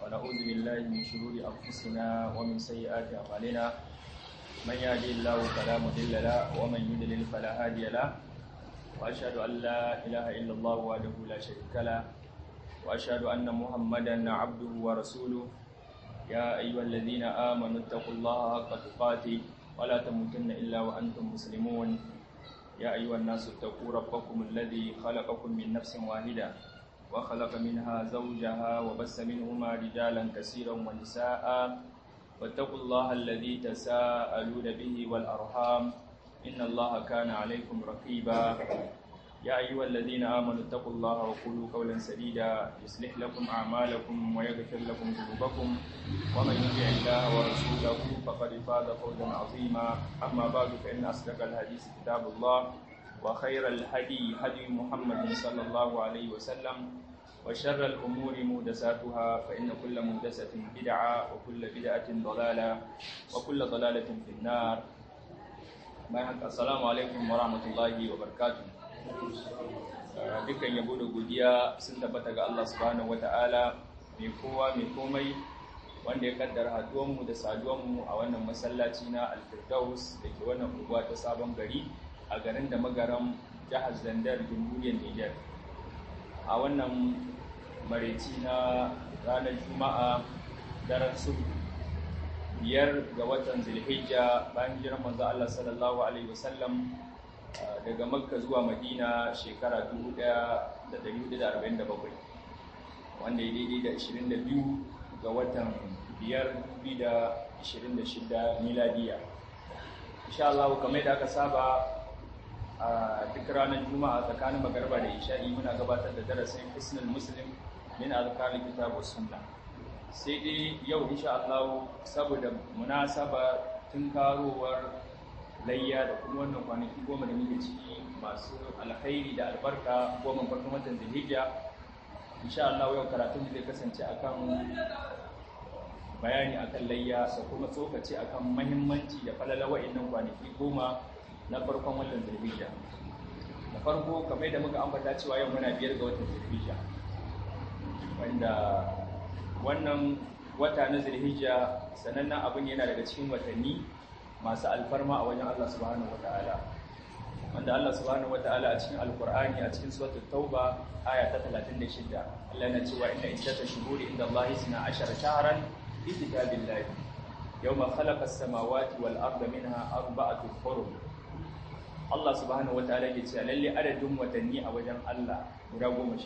ونعوذ بالله من شرور أنفسنا ومن سيئات أعمالنا من يهدي الله فلا مضل له ومن يضلل فلا هادي له وأشهد أن لا إله إلا الله وحده لا شريك له وأشهد أن محمدا عبده ورسوله يا أيها الذين آمنوا اتقوا الله حق تقاته ولا تموتن إلا وأنتم مسلمون يا أيها الناس اتقوا ربكم الذي خلقكم من نفس واحدة وخلق منها زوجها وبث منهما رجالا كثيرا ونساء واتقوا الله الذي تساءلون به والأرحام إن الله كان عليكم رقيبا يا أيها الذين آمنوا اتقوا الله وقولوا قولا سديدا يصلح لكم أعمالكم ويغفر لكم ذنوبكم ومن يطع الله ورسوله فقد فاز فوزا عظيما أما بعد فإن أصدق الحديث كتاب الله وخير الهدي هدي محمد صلى الله عليه وسلم وشر الأمور محدثاتها فإن كل محدثة بدعة وكل بدعة ضلالة وكل ضلالة في النار السلام عليكم ورحمة الله وبركاته dukkan yabo da godiya sun tabbata ga Allah subhanahu wata'ala mai kowa mai komai wanda ya kaddara haduwanmu da saduwanmu a wannan masallaci na alfirdaus da ke wannan unguwa ta sabon gari a garin da magaram jihar zandar jamhuriyar niger a wannan mareci na ranar juma'a daren sulhu biyar ga watan zulhijja bayan jiran manzo Allah sallallahu alaihi wasallam daga makka zuwa madina shekara 1447 wanda ya daidai da 22 ga watan 5,2026 miladiya insha Allah kamar da aka saba a duk ranar juma'a tsakanin magarba da isha'i muna gabatar da darasin isnul muslim min azkarin kitabu sunna sai dai yau insha Allah saboda munasaba tun karowar layya da kuma wannan kwanaki goma da muke ciki masu alkhairi da albarka goma farkon watan zulhijja insha Allah yau karatun zai kasance akan bayani akan layya da kuma tsokaci akan mahimmanci da falala wa'annan kwanaki goma na farkon watan zulhijja da farko kamar da muka ambata cewa yau muna biyar ga watan zulhijja wanda wannan wata na zulhijja sanannen abin yana daga cikin watanni masu alfarma a wajen Allah subhanahu wata'ala wanda Allah subhanahu wata'ala a cikin alkur'ani a cikin suratul tauba aya ta 36 Allah na cewa inna iddata shuhuri inda Allah isna ashara shahran fi kitabillahi yawma khalaqa as-samawati wal arda minha arba'atu hurum Allah subhanahu wata'ala ya ce lalle adadin watanni a wajen Allah guda 12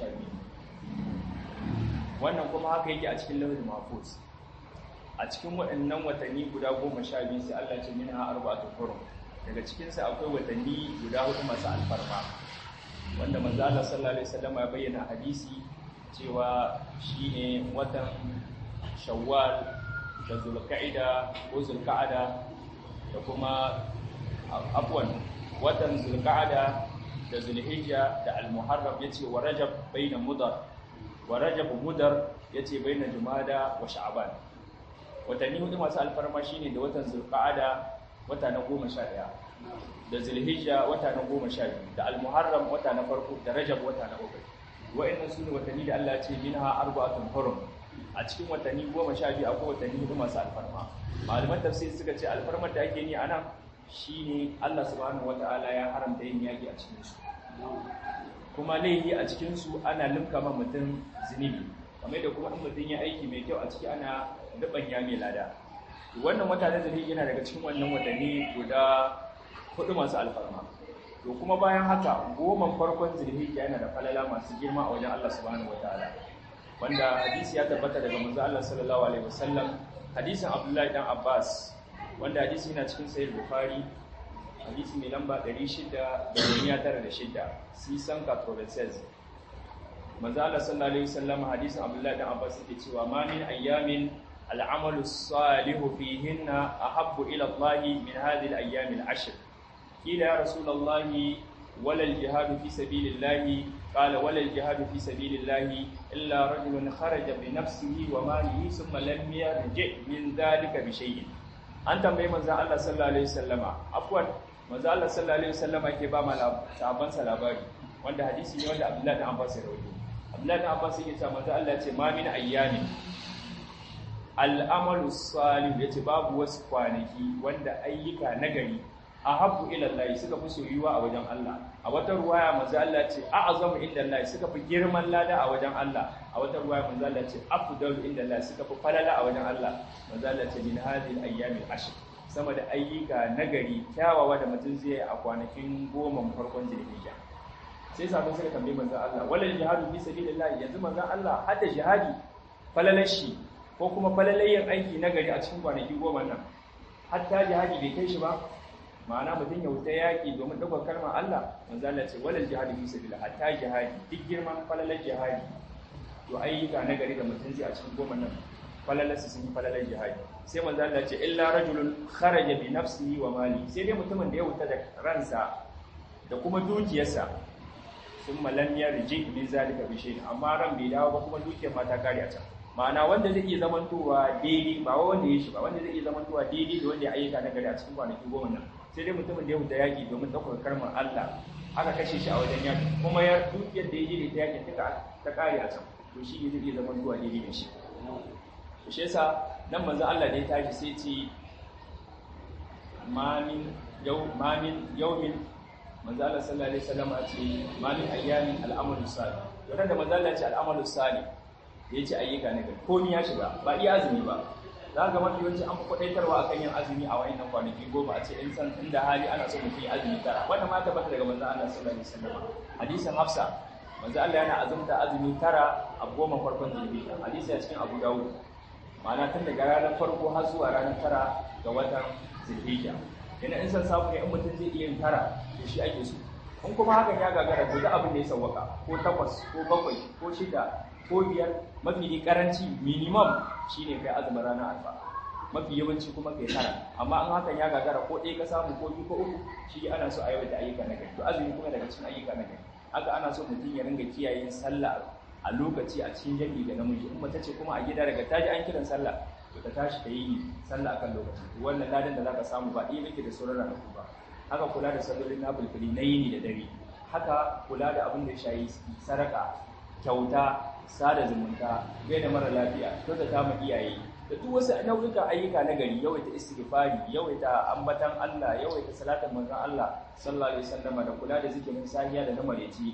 wannan kuma haka yake a cikin lauhul mahfuz a cikin waɗannan watanni guda goma sha biyu sai Allah ce min ha arba'atu hurum daga cikinsa akwai watanni guda hudu masu alfarma wanda manzo Allah sallallahu alaihi wasallam ya bayyana hadisi cewa shine watan Shawwal da Zulqa'ida ko Zulqa'ada da kuma afwan watan Zulqa'ada da Zulhijja da Al-Muharram yace wa Rajab baina Mudar wa Rajab Mudar yace baina Jumada wa Sha'ban watanni hudu masu alfarma shine da watan zulqa'ada wata na goma sha ɗaya da zulhijja wata na goma sha biyu da almuharram wata na farko da rajab wata na uku wa'annan su ne watanni da Allah ya ce minha arba'atun hurum a cikin watanni goma sha biyu akwai watanni hudu masu alfarma malaman tafsir suka ce alfarmar da ake ni a nan shine Allah subhanahu wataala ya haramta yin yaki a cikin su kuma laifi a cikin su ana limka ma mutum zunubi kamar da kuma in mutum ya aiki mai kyau a ciki ana ya mai lada wannan wata na zuri yana daga cikin wannan watanni guda hudu masu alfarma to kuma bayan haka goma farkon zulhijja yana da falala masu girma a wajen Allah subhanahu wataala wanda hadisi ya tabbata daga manzo Allah sallallahu alaihi wasallam hadisin Abdullahi dan Abbas wanda hadisi yana cikin sahih Bukhari hadisi mai lamba 696 sisan katroversez manzo Allah sallallahu alaihi wasallam hadisin Abdullahi dan Abbas yake cewa ma min ayyamin العمل الصالح فيهن أحب إلى الله من هذه الأيام العشر قيل يا رسول الله ولا الجهاد في سبيل الله قال ولا الجهاد في سبيل الله إلا رجل خرج بنفسه وماله ثم لم يرجع من ذلك بشيء أنت mai manzon Allah sallallahu alaihi wasallama afwan manzon Allah sallallahu alaihi wasallama yake ba ma sahabban sa labari wanda hadisi ne wanda Abdullah ibn Abbas ya rawaito Abdullah ibn Abbas yake cewa manzon Allah ya ce ma min ayyamin al'amalu salih yace babu wasu kwanaki wanda ayyuka nagari ahabbu ila Allah suka fi soyuwa a wajen Allah a wata ruwaya manzo Allah ce a'zamu inda Allah suka fi girman lada a wajen Allah a wata ruwaya manzo Allah ce afdalu inda Allah suka fi falala a wajen Allah manzo Allah ce min hadhihi al-ayyamil ashr sama da ayyuka nagari kyawawa da mutum zai yi a kwanakin goma farkon zulhijja sai sabon suka tambaye manzo Allah walal jihadu fi sabilillah yanzu manzo Allah hadda jihadi falalashi ko kuma falalayen aiki nagari a cikin kwanaki goma nan hatta jihadi bai kai shi ba ma'ana mutum ya wuta yaƙi domin ɗaukar kalmar Allah manzo Allah ce walal jihadi fi sabilillah hatta jihadi duk girman falalar jihadi to ayyuka nagari da mutum zai a cikin goma nan falalarsa sun yi falalar jihadi sai manzo Allah ce illa rajulun kharaja bi nafsihi wa mali sai dai mutumin da ya wuta da ransa da kuma dukiyarsa thumma lam yarji min zalika bi shay'in amma ran bai dawo ba kuma dukiyar ma ta kare a can ma'ana wanda zai iya zamantowa daidai ba wanda ya shi ba wanda zai iya zamantowa daidai da wanda ya ayyuka na gari a cikin kwanaki goma nan sai dai mutumin da ya wuta yaƙi domin ɗaukar karmar Allah aka kashe shi a wajen yaƙi kuma ya dukiyar da ya je da ta yaƙi duka ta kare a can to shi ne zai iya zamantowa daidai da shi to shi yasa nan manzo Allah da ya tashi sai ce mamin yau mamin yaumin manzo Allah sallallahu alaihi wasallam ce mamin ayyamin al'amalu salih to da manzo Allah ce al'amalu salih ya ce ayyuka ne komi ya shiga ba iya azumi ba za ga mafi yawanci an fi kwadaitarwa akan yin azumi a wayannan kwanaki goma a ce in san inda hali ana so mutum ya azumi tara wannan ma tabbata daga manzo Allah sallallahu alaihi wasallam hadisin Hafsa manzo Allah yana azumta azumi tara a goma farkon zulhijja hadisi a cikin Abu Dawud ma'ana tun daga ranar farko har zuwa ranar tara ga watan zulhijja yana in san samu ne in mutum zai iya yin tara to shi ake so in kuma hakan ya gagara to da abin da ya sawwaka ko takwas ko bakwai ko shida ko biyar mafi ne karanci minimum shine kai azumin ranar alfa mafi yawanci kuma kai tara amma an hakan ya gagara ko ɗaya ka samu ko biyu ko uku shi ana so a yawaita ayyuka na gari to azumi kuma daga cikin ayyuka na gari haka ana so mutum ya ringa kiyaye sallah a lokaci a cikin jami'i da namiji in mace ce kuma a gida daga taji an kiran sallah to ta tashi ta yi sallah akan lokaci wannan ladan da zaka samu ba ɗaya yake da sauran ranaku ba haka kula da sallolin nafilfili na yini da dare haka kula da abin da ya shayi saraka kyauta sada zumunta gaida mara lafiya kyautata ma iyaye da duk wasu nau'ikan ayyuka na gari yawaita istighfari yawaita ambatan Allah yawaita salatin manzon Allah sallallahu alaihi wasallam da kula da zikirin sahiya da na mareci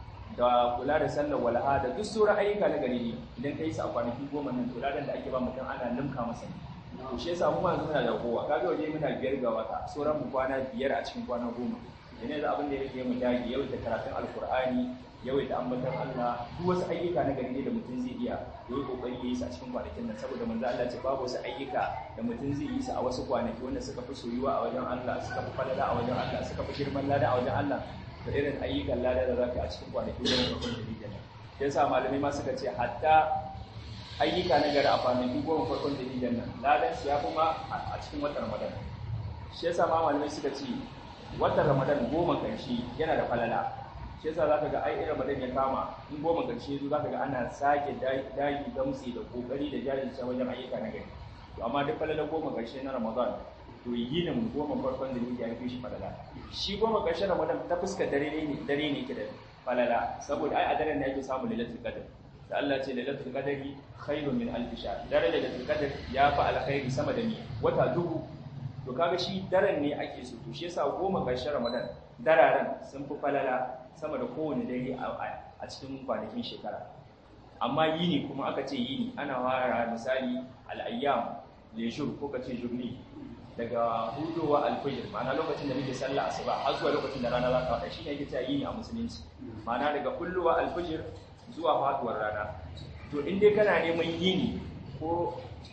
da kula da sallar walha da duk sauran ayyuka na gari idan kai su a kwanaki goma nan to ladan da ake ba mutum ana limka masa to shi yasa mu ma muna da kowa kaga waje muna biyar ga wata sauran mu kwana biyar a cikin kwana goma yana da abin da yake mu dage yawaita karatun alkur'ani yawaita ambatan Allah duk wasu ayyuka na gari ne da mutum zai iya yayi kokari yayi su a cikin kwanakin nan saboda manzo Allah ce babu wasu ayyuka da mutum zai yi su a wasu kwanaki wanda suka fi soyuwa a wajen Allah suka fi falala a wajen Allah suka fi girman lada a wajen Allah da irin ayyukan lada da zaka a cikin kwanaki da farkon da nan yasa malamai ma suka ce hatta ayyuka na gari a kwanaki goma farkon da nan ladan su ya fi ma a cikin watan Ramadan shi yasa ma malamai suka ce watan Ramadan goma karshe yana da falala shi yasa zaka ga ai irin Ramadan ya kama in goma karshe zo zaka ga ana sake dagi gamsi da kokari da jajirce wajen ayyuka na gari to amma duk falala goma karshe na Ramadan to yinin goma farkon da yake fi shi falala shi goma karshe Ramadan ta fuska dare ne dare ne ke da falala saboda ai a daren ne ake samu lailatul qadr da Allah ce lailatul qadri khairun min alf shahr dare lailatul qadr ya fa alkhairi sama da ni wata dubu to kaga shi daren ne ake so to shi yasa goma karshe Ramadan dararen sun fi falala sama da kowane dare a cikin kwanakin shekara amma yini kuma aka ce yini ana fara misali al'ayyam lejur ko ka ce jurni daga hudowa alfajir ma'ana lokacin da muke sallah asuba har zuwa lokacin da rana za ta wada shine yake cewa yini a musulunci ma'ana daga kullowa alfajir zuwa faduwar rana to in dai kana neman yini ko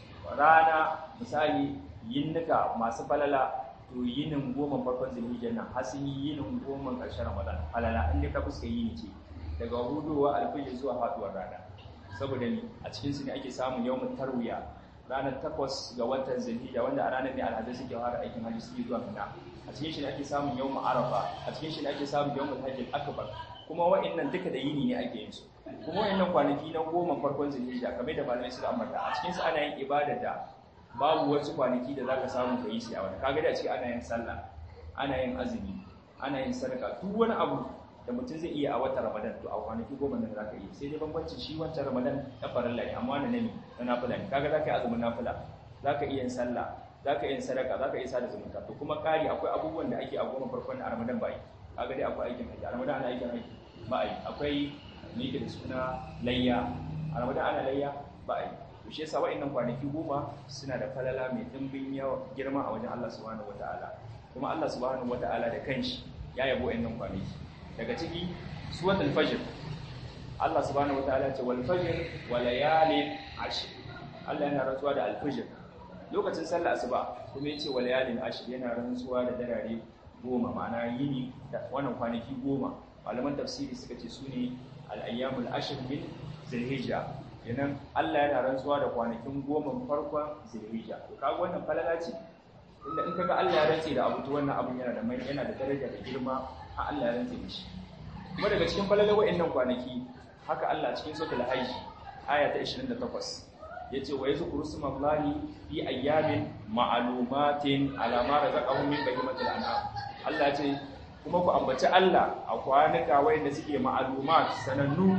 rana misali yinnuka masu falala to yinin goma farkon zulhijjar nan har sun yi yinin goma ƙarshen ramadan falala in dai ka fuska yini ce daga hudowa alfajir zuwa faduwar rana saboda ni a cikin su ne ake samun yawmut tarwiya ranar takwas ga watan zulhijja wanda a ranar ne alhazai suke fara aikin hajji suke zuwa mina a cikin shi ne ake samun yawmut arafa a cikin shi ne ake samun yawmut hajjil akbar kuma wa'annan duka da yini ne ake yin su kuma wa'annan kwanaki na goma farkon zulhijja kamar da malamai suka ambata a cikin su ana yin ibada da babu wasu kwanaki da zaka samu ka yi shi a wani kaga da ce ana yin sallah ana yin azumi ana yin sadaka duk wani abu da mutum zai iya a watan ramadan to a kwanaki goma nan za ka iya sai dai bambancin shi wancan ramadan na farilla ne amma na nemi na nafila ne kaga za ka yi azumin nafila za ka iya yin sallah za ka iya yin sadaka za ka iya sada zumunta to kuma ƙari akwai abubuwan da ake a goma farkon a ramadan ba yi kaga dai akwai aikin haji a ramadan ana aikin haji ba a yi akwai me da suna layya a ramadan ana layya ba a yi to shi yasa wa'annan kwanaki goma suna da falala mai dimbin yawa girma a wajen Allah subhanahu wataala kuma Allah subhanahu wataala da kanshi ya yabo wa'annan kwanaki daga ciki suratul fajr Allah subhanahu wataala ce wal fajr wa layalin ashr Allah yana rantsuwa da al fajr lokacin sallar asuba kuma yace wa layalin ashr yana rantsuwa da darare goma ma'ana yini da wannan kwanaki goma malaman tafsiri suka ce sune al ayyamul ashr min zulhijja kenan Allah yana rantsuwa da kwanakin goma farkon zulhijja to kaga wannan falala ce inda in kaga Allah ya rantse da abu to wannan abun yana da mai yana da daraja da girma a Allah ya rantse da shi kuma daga cikin falalar wa'annan kwanaki haka Allah cikin suratul hajj aya ta 28 yace wa yazkuru smallahi fi ayyamin ma'lumatin ala ma razaqahum min bahimatil an'am Allah ce kuma ku ambaci Allah a kwanuka wayanda suke ma'lumat sanannu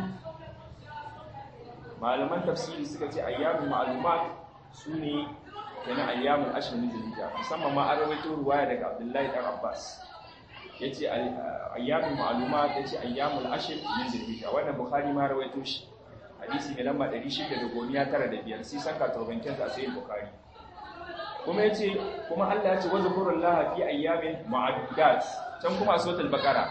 malaman tafsiri suka ce ayyamin ma'lumat sune yana ayyamul ashr min zulhijja musamman ma an rawaito ruwaya daga Abdullahi dan Abbas yace ayyamin ma'lumat yace ayyamul ashr min zulhijja wannan bukhari ma rawaito shi hadisi ne lamba 695 sai san ka tawbankin sa sai bukhari kuma yace kuma Allah yace wa zkurullaha fi ayyamin ma'dudat can kuma suratul baqara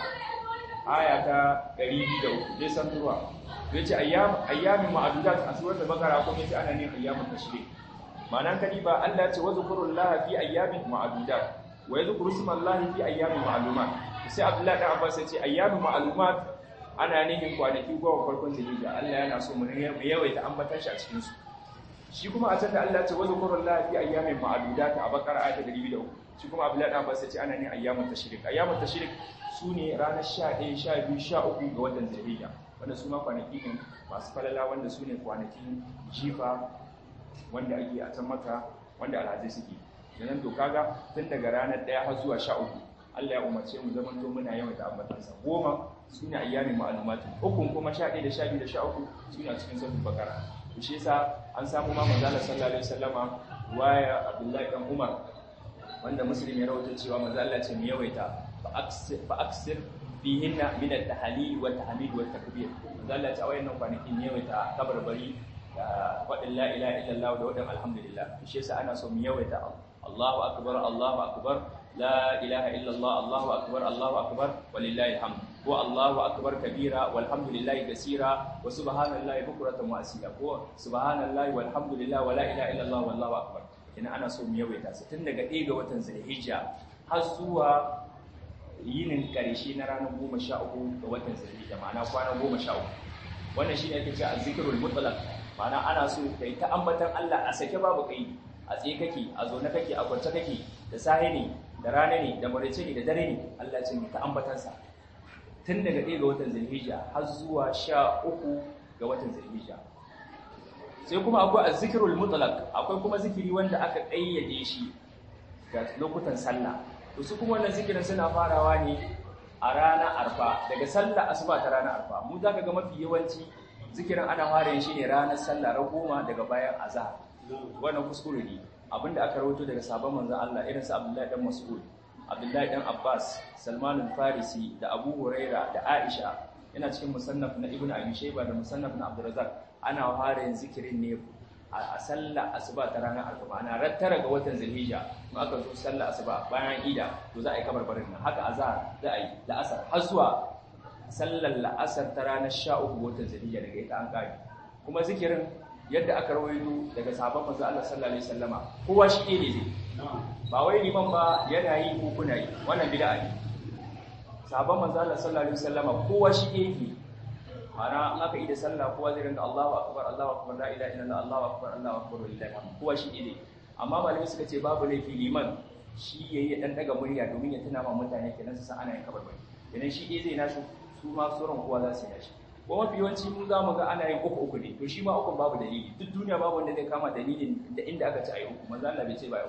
aya ta 203 dai san ruwa yace ayyam ayyamin ma'dudat a suratul baqara kuma yace ana ne ayyamul tashrik ma'anan kadiba Allah yace wa zkurullaha fi ayyamin ma'dudat wa yadhkuru ismallahi fi ayyamin ma'lumat sai Abdullahi dan Abbas yace ayyamin ma'lumat ana nihin kwanaki goma farkon zulhijja Allah yana so mu yawaita ambatan shi a cikin su shi kuma a sanda Allah ya ce wa zkurullahi fi ayyamin ma'dudat a bakara ayat 203 shi kuma Abdullahi dan Abbas yace ana nihin ayyamin tashrik ayyamin tashrik sune ranar 11 12 13 ga watan zulhijja wanda su ma kwanaki ne masu falala wanda su ne kwanakin jifa wanda ake a can maka wanda alhazai suke yanan to kaga tun daga ranar ɗaya har zuwa sha uku Allah ya umarce mu zaman to muna yawan da ambatansa goma su ne ayyamin ma'alumati ukun kuma sha ɗaya da sha biyu da sha uku su ne a cikin sautin bakara to shi yasa an samu ma manzala sallallahu alaihi wasallama waya abdullahi dan umar wanda muslim ya rawaito cewa manzo Allah ce mu yawaita fa aksir fihinna min at-tahlil wa tahmid wa takbir manzo Allah ce a wayannan kwanakin yawaita kabarbari da faɗin la ilaha illallah da wadan alhamdulillah shi yasa ana so mu yawaita Allahu akbar Allahu akbar la ilaha illallah Allahu akbar Allahu akbar walillahi alhamd ko Allahu akbar kabira walhamdulillahi kaseera wa subhanallahi bukratan wa asila ko subhanallahi walhamdulillah wa la ilaha illallah wallahu akbar ina ana so mu yawaita su tun daga 1 ga watan Zulhijja har zuwa yinin ƙarshe na ranar 13 ga watan Zulhijja ma'ana kwana 13 wannan shine ake cewa zikrul mutlaq ma'ana ana so kai ta ambatan Allah a sake babu kai a tsaye kake a zaune kake a kwance kake da sahi ne da rana ne da marice ne da dare ne Allah ce mai ta ambatan sa tun daga 1 ga watan Zulhijja har zuwa 13 ga watan Zulhijja sai kuma akwai azzikrul mutlaq akwai kuma zikiri wanda aka kayyade shi ga lokutan sallah to su kuma wannan zikirin suna farawa ne a ranar arfa daga sallah asuba ta ranar arfa mu zaka ga mafi yawanci zikirin ana fara yin shi ne ranar sallah ran goma daga bayan azhar wannan kuskure ne abinda aka rawaito daga sabon manzon Allah irin su Abdullahi dan Mas'ud Abdullahi dan Abbas Salman al-Farisi da Abu Huraira da Aisha yana cikin musannaf na Ibn Abi Shayba da musannaf na Abdurrazzaq ana fara yin zikirin ne a sallah asuba ta ranar arfa ana rattara ga watan zulhijja in aka zo sallah asuba bayan ida to za a yi kabarbarin nan haka azhar za a yi la'asar har zuwa sallar la'asar ta ranar 13 ga watan zulhijja daga ita an kare kuma zikirin yadda aka rawaito daga sahabban manzo Allah sallallahu alaihi wasallama kowa shi ne zai ba wai liman ba yana yi ko kuna yi wannan bid'a ne sahabban manzo Allah sallallahu alaihi wasallama kowa shi yake ana in aka yi da sallah kowa zai rinka Allahu akbar Allahu akbar la ilaha illallah Allahu akbar Allahu akbar lillahi alhamd kowa shi ne amma malamai suka ce babu laifi liman shi yayi dan daga murya domin ya tuna ma mutane kenan su san ana yin kabarbari kenan shi dai zai nashi su ma sauran kowa za su yi nashi ko mafi yawanci mun za mu ga ana yin uku uku ne to shi ma uku babu dalili duk duniya babu wanda zai kama dalilin da inda aka ce ayi uku manzo Allah bai ce ba ayi uku ba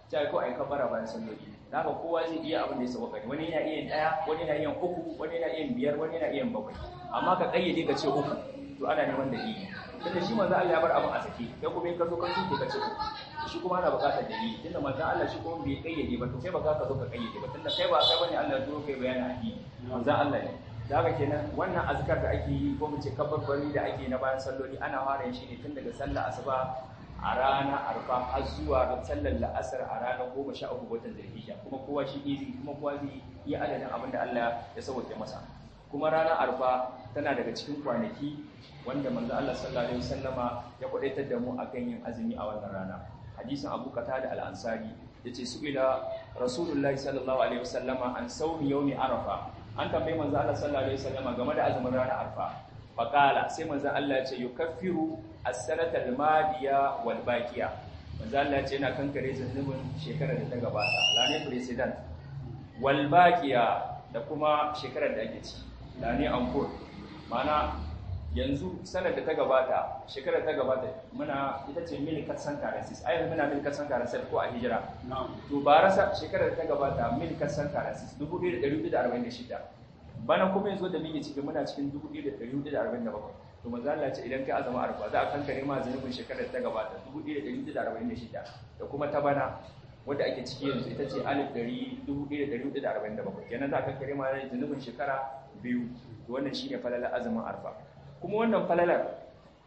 sai ko ai kabara bayan salloli haka kowa zai iya abin da ya sauka wani yana iya daya wani yana iya uku wani yana iya biyar wani yana iya bakwai amma ka kayyade ka ce uku to ana neman dalili tunda shi manzo Allah ya bar abin a sake kai kuma in ka zo ka tuke ka ce uku shi kuma ana buƙatar dalili tunda manzo Allah shi kuma bai kayyade ba to kai ba ka zo ka kayyade ba tunda kai ba kai bane Allah ya zo kai bayani a yi manzo Allah ne da haka kenan wannan azkar da ake yi ko mu ce kabbarbari da ake na bayan salloli ana fara yin shi ne tun daga sallar asuba a rana arfa har zuwa sallar la'asar a ranar goma sha uku watan zulhijja kuma kowa shi izi kuma kowa zai yi adadin abin da Allah ya sauke masa kuma ranar arfa tana daga cikin kwanaki wanda manzo Allah sallallahu alaihi wasallama ya kwadaitar da mu akan yin azumi a wannan rana hadisin Abu Qatada al-Ansari yace su'ila Rasulullahi sallallahu alaihi wasallama an sawmi yawmi arafa an tambayi manzo Allah sallallahu alaihi wasallama game da azumin ranar arfa faqala sai manzo Allah ya ce yukaffiru as-sanata al-madiya wal baqiya manzo Allah ya ce yana kankare zunubin shekarar da ta gabata lane president wal baqiya da kuma shekarar da ake ci lane ankur mana yanzu sanar da ta gabata shekarar ta gabata muna ita ce mil katsan karasis a yanzu muna mil katsan karasis ko a hijira to ba rasa shekarar da ta gabata mil katsan karasis 1446 bana kuma yanzu da muke ciki muna cikin 1447 to manzo Allah ce idan kai azama arfa za a kankare ma zanubin shekarar ta gabata 1446 da kuma ta bana wanda ake ciki yanzu ita ce 1447 kenan za a kankare ma zanubin shekara biyu to wannan shine falalar azumin arfa kuma wannan falalar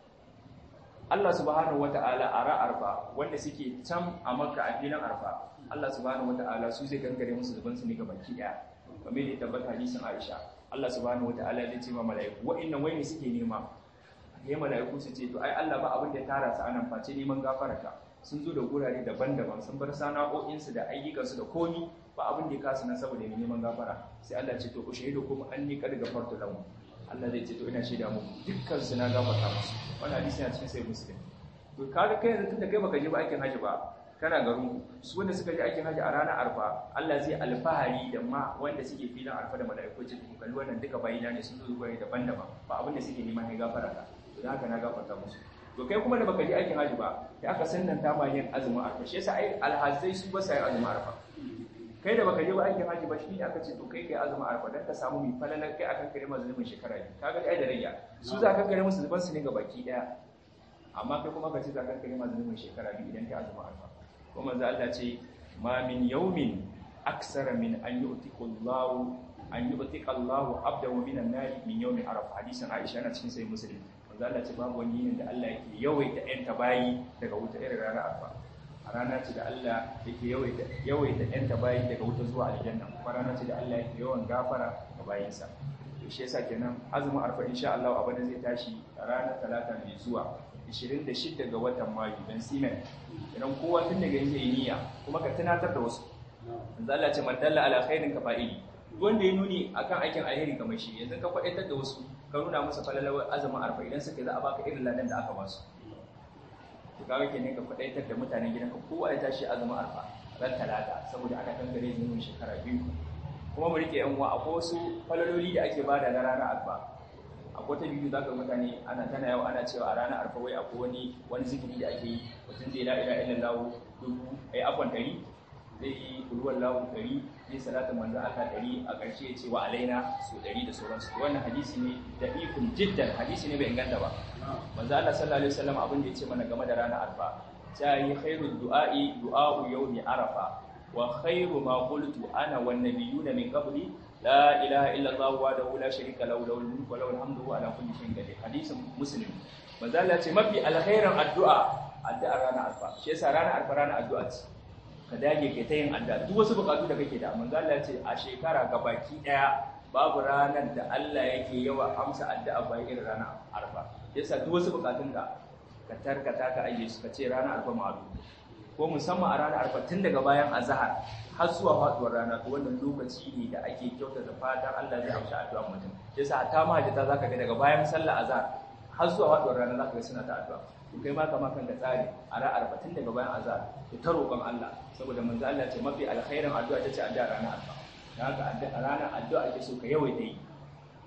Allah subhanahu wata'ala a ra arfa wanda suke can a makka a filin arfa Allah subhanahu wata'ala su zai kankare musu zuban su ne ga baki daya kamar da tabbata hadisin Aisha Allah subhanahu wata'ala zai ce ma mala'iku wa'annan wai ne suke nema sai mala'iku su ce to ai Allah ba abin da ya tara su anan face neman gafararka sun zo da gurare daban-daban sun bar sana'o'insu da ayyukansu da komi ba abin da ya kasu nan saboda neman gafara sai Allah ce to ku shaidu kuma an ni kada gafartu lahu Allah zai ce to ina shaida muku dukkan su na gafarta musu wannan hadisi yana cikin sai muslim to kaga kai yanzu tunda kai baka je ba aikin haji ba kana garin su wanda suka je aikin haji a ranar arfa Allah zai alfahari da ma wanda suke filin arfa da mala'iku ce ku kalli wannan duka bayina ne sun zo zuwa daban-daban ba abin da suke neman ne gafara ka to dan haka na gafarta musu to kai kuma da baka je aikin haji ba sai aka sannanta ma yin azumin arfa shi yasa ai alhazai su ba sai azumin arfa kai da baka je ba aikin haji ba shi ne aka ce to kai kai azumin arfa dan ka samu mai falalar kai akan kare masu zumin shekara biyu kaga ai da rayya su za ka kare musu zuban su ne ga baki daya amma kai kuma ka ce za ka kare masu zumin shekara biyu idan kai azumin arfa kuma manzo Allah ce ma min yawmin aksara min an yu'tiku Allahu an yu'tika Allahu abdahu minan nar min yawmi arfa hadisin Aisha na cikin sai muslim manzo Allah ce babu wani yinin da Allah yake yawaita ƴan tabayi daga wuta irin ranar arfa a rana ce da Allah yake yawaita yawaita ƴan tabayi daga wuta zuwa aljanna kuma rana ce da Allah yake yawan gafara ga bayinsa to shi yasa kenan azumin arfa insha Allah abada zai tashi a ranar talata mai zuwa 26 ga watan mayu dan simen idan kowa tun daga yanzu yi niyya kuma ka tunatar da wasu manzo Allah ce man dalla ala khairin ka fa'ili wanda ya nuni akan aikin alheri kamar shi yanzu ka faɗaitar da wasu ka nuna musu falalawar azumin arfa idan suka za a baka irin ladan da aka basu to kaga kenan ka faɗaitar da mutanen gidanka kowa ya tashi azumin arfa ran talata saboda ana kankare zumin shekara biyu kuma mu rike yan uwa akwai wasu falaloli da ake bada na ranar arfa akwai ta biyu zaka mutane ana tana yau ana cewa a ranar arfa wai akwai wani wani zikiri da ake yi mutum zai la ilaha illallah dubu ai afwan dari zai yi kulwar lahu dari zai salatin manzo aka dari a ƙarshe ya ce wa alaina su dari da sauransu wannan hadisi ne da ikun jiddan hadisi ne bai inganta ba manzo Allah sallallahu alaihi wasallam abin da ya ce mana game da ranar arfa ta yi khairu du'a'i du'a'u yawmi arafa wa khairu ma qultu ana wan nabiyuna min qabli la ilaha illa Allah wahdahu la sharika lahu lahul mulku wa lahul hamdu wa ala kulli shay'in qadir hadisin muslim manzo Allah ce mafi alkhairan addu'a addu'ar ranar arfa shi yasa ranar arfa ranar addu'a ce ka dage kai ta yin addu'a duk wasu bukatu da kake da manzo Allah ce a shekara gabaki daya babu ranar da Allah yake yawa amsa addu'a bayan irin ranar arfa yasa duk wasu bukatun ka ka tarkata ka aje su ka ce ranar arfa ma'adu ko musamman a ranar arfa tun daga bayan azhar har zuwa faduwar rana to wannan lokaci ne da ake kyautata fatan Allah zai amsa addu'ar mutum yasa hatta mahajjata zaka ga daga bayan sallar azhar har zuwa faduwar rana zaka ga suna ta addu'a to kai ma kama kanka tsari a ranar arfa tun daga bayan azhar to ta roƙon Allah saboda manzo Allah ce mafi alkhairin addu'a tace addu'a ranar arfa dan haka a ranar addu'a ake so ka yawaita yi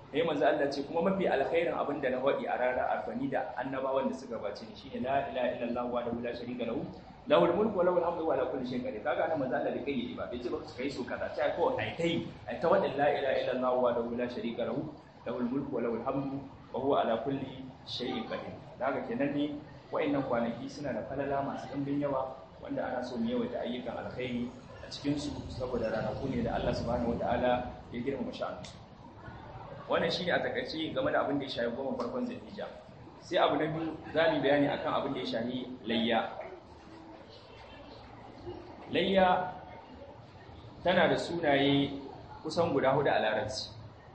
sai manzo Allah ce kuma mafi alkhairin abin da na faɗi a ranar arfani da annabawan da suka gabace ni shine la ilaha illallah wa la sharika lahu lahul mulku wa lahul hamdu wa ala kulli shay'in qadir kaga annabi manzo Allah da kai ba bai ce ba kai so kaza sai ko ai kai ai ta wadin la ilaha illallah wa la sharika lahu lahul mulku wa lahul hamdu wa huwa ala kulli shay'in qadir daga kenan ne wa'annan kwanaki suna da falala masu ɗimbin yawa wanda ana so mu yawaita ayyukan alkhairi a cikin su saboda ranaku ne da Allah subhanahu wataala ya girmama sha'anu wannan shine a takaice game da abin da ya shafi goma farkon zulhijja sai abu na biyu za mu bayani akan abin da ya shafi layya layya tana da sunaye kusan guda hudu a larabci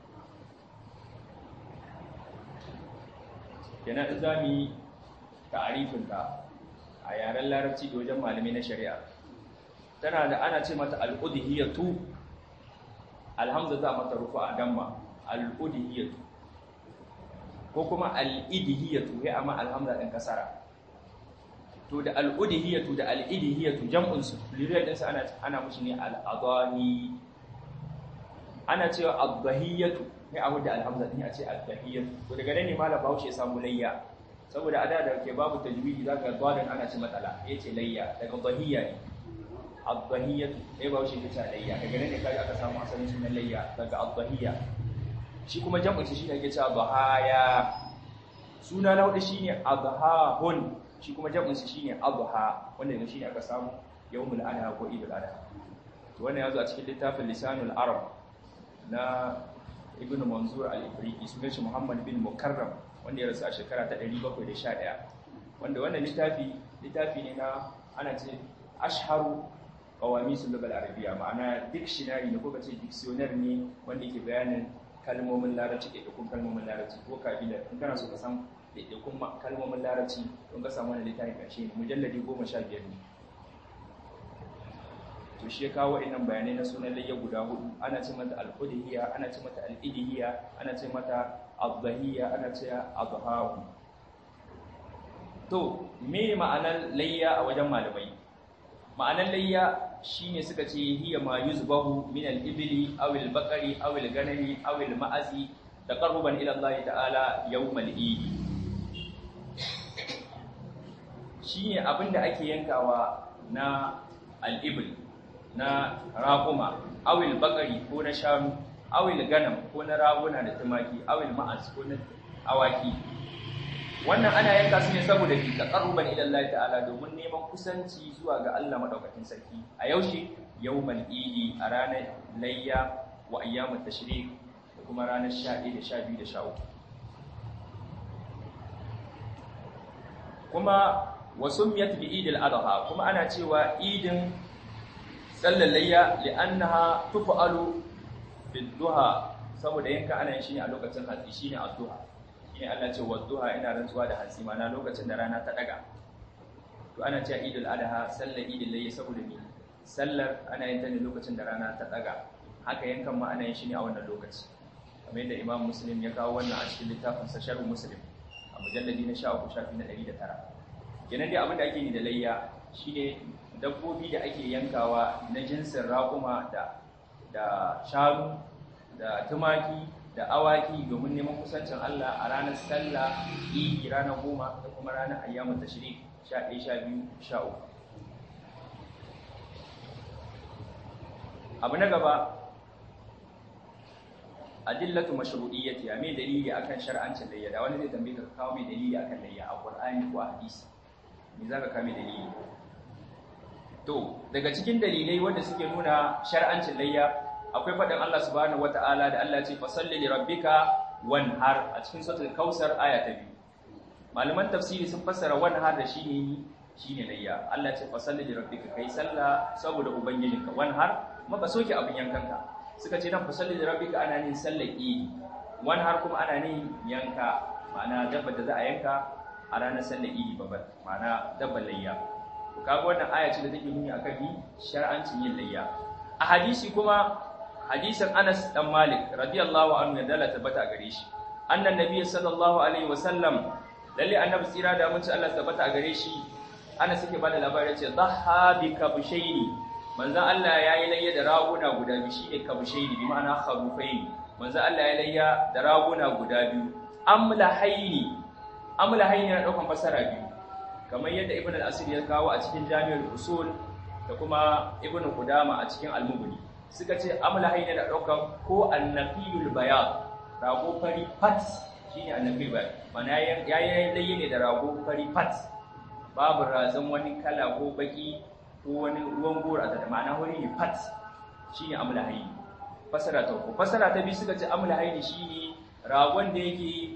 kenan in za mu yi ta'arifinta a yaren larabci da wajen malamai na shari'a tana da ana ce mata al'udhiyatu alhamza za mata rufa a damma al'udhiyatu ko kuma al'idhiyatu ya amma alhamza ɗin kasara to da al'udhiyatu da al'idhiyatu jam'unsu liriyar ɗinsu ana ana mushi ne al'adani ana cewa adhiyatu ya abu da alhamza ɗin a ce adhiyatu to daga nan ne malam bahaushe ya samu layya saboda a da da ke babu tajwidi zaka ga gwadon ana ci matsala yace layya daga dhahiya ne ad-dhahiyatu sai ba shi ta layya daga nan ne kai aka samu asalin sunan layya daga ad-dhahiya shi kuma jam'in shi shine ake cewa dhahaya suna na hudu shine adhahun shi kuma jam'in shi shine adha wanda ne shine aka samu yawmul adha ko idul adha to wannan yazo a cikin littafin lisanul arab na ibnu manzur al-ifriqi sunan shi muhammad bin mukarram wanda ya rasu a shekara ta 711 wanda wannan littafi littafi ne na ana ce ashharu qawamisul lughal arabiyya ma'ana dictionary ne ko kace dictionary ne wanda yake bayanin kalmomin larabci da dukkan kalmomin larabci ko kabila in kana so ka san dukkan kalmomin larabci don ka samu wannan littafin karshe ne mujalladi 15 ne to shi ya kawo wa'annan bayanai na sunan layya guda hudu ana ce mata al-qudhiyya ana ce mata al-idhiyya ana ce mata al-dhahiyya ana ce adhahu to me ma'anar layya a wajen malamai ma'anar layya shine suka ce hiya ma yuzbahu min al-ibli aw al-baqari aw al-ganami aw al-ma'azi taqarruban ila Allah ta'ala yawm al-eid shine abinda ake yankawa na al-ibl na raƙuma awil bakari ko na shanu awil ganam ko na raguna da tumaki awil ma'az ko na awaki wannan ana yanka su ne saboda bi taqarruban ila Allah ta'ala domin neman kusanci zuwa ga Allah madaukakin sarki a yaushe yawmal idi a ranar layya wa ayyamut tashrik da kuma ranar 11 da 12 da 13 kuma wasumiyat bi idil adha kuma ana cewa idin sallar layya li'annaha tuf'alu bid-duha saboda yanka ana yin shi ne a lokacin hatsi shine ad-duha shine Allah ce wad-duha ina rantsuwa da hatsi mana lokacin da rana ta daga to ana cewa idul adha sallar idul layya saboda me sallar ana yin ta ne lokacin da rana ta daga haka yankan ma ana yin shi ne a wannan lokaci kamar yadda Imam Muslim ya kawo wannan a cikin littafin sa Sharh Muslim a mujalladi na 13 shafi na 109 kenan dai abin da ake yi da layya shine dabbobi da ake yankawa na jinsin raƙuma da da shanu da tumaki da awaki domin neman kusancin Allah a ranar sallah idi ranar goma da kuma ranar ayyamun tashrik sha ɗaya sha biyu sha uku abu na gaba adillatu mashru'iyyati ya mai dalili akan shar'ancin layya da wani zai tambaye ka kawo mai dalili akan layya a Qur'ani ko a hadisi me zaka kawo mai dalili To, daga cikin dalilai wanda suke nuna shar'ancin layya, akwai faɗin Allah subhanahu wata'ala da Allah ce fasalli li rabbika wanhar a cikin suratul Kausar aya ta biyu. Malaman tafsiri sun fassara wanhar da shine shine layya. Allah ce fasalli li rabbika kai sallah saboda ubangijinka wanhar kuma ka soke abin yankanka. Suka ce nan fasalli li rabbika ana nin sallar idi. Wanhar kuma ana nin yanka, ma'ana dabbar da za a yanka a ranar sallar idi babbar, ma'ana dabbar layya. kaga wannan aya ce da take nuni akan ni shar'ancin yin layya a hadisi kuma hadisin Anas dan Malik radiyallahu anhu ya dala tabbata gare shi annan nabi sallallahu alaihi wasallam lalle annabi tsira da mun ci Allah tabbata gare shi Anas yake bada labari ce dhaha bi kabshaini manzon Allah yayi layya da raguna guda biyu shine kabshaini bi ma'ana kharufaini manzo Allah ya layya da raguna guda biyu amlahaini amlahaini na daukan fasara biyu kamar yadda ibn al-asir ya kawo a cikin jami'ul usul da kuma ibn qudama a cikin al-mughni suka ce amlahaini da daukan ko an-naqiyul bayan rago fari fat shine an-naqiyul bayan mana yayin layye ne da rago fari fat babu razan wani kala ko baki ko wani ruwan gora da ma'ana wani ne fat shine amlahaini fasara ta uku fasara ta biyu suka ce amlahaini shine ragon da yake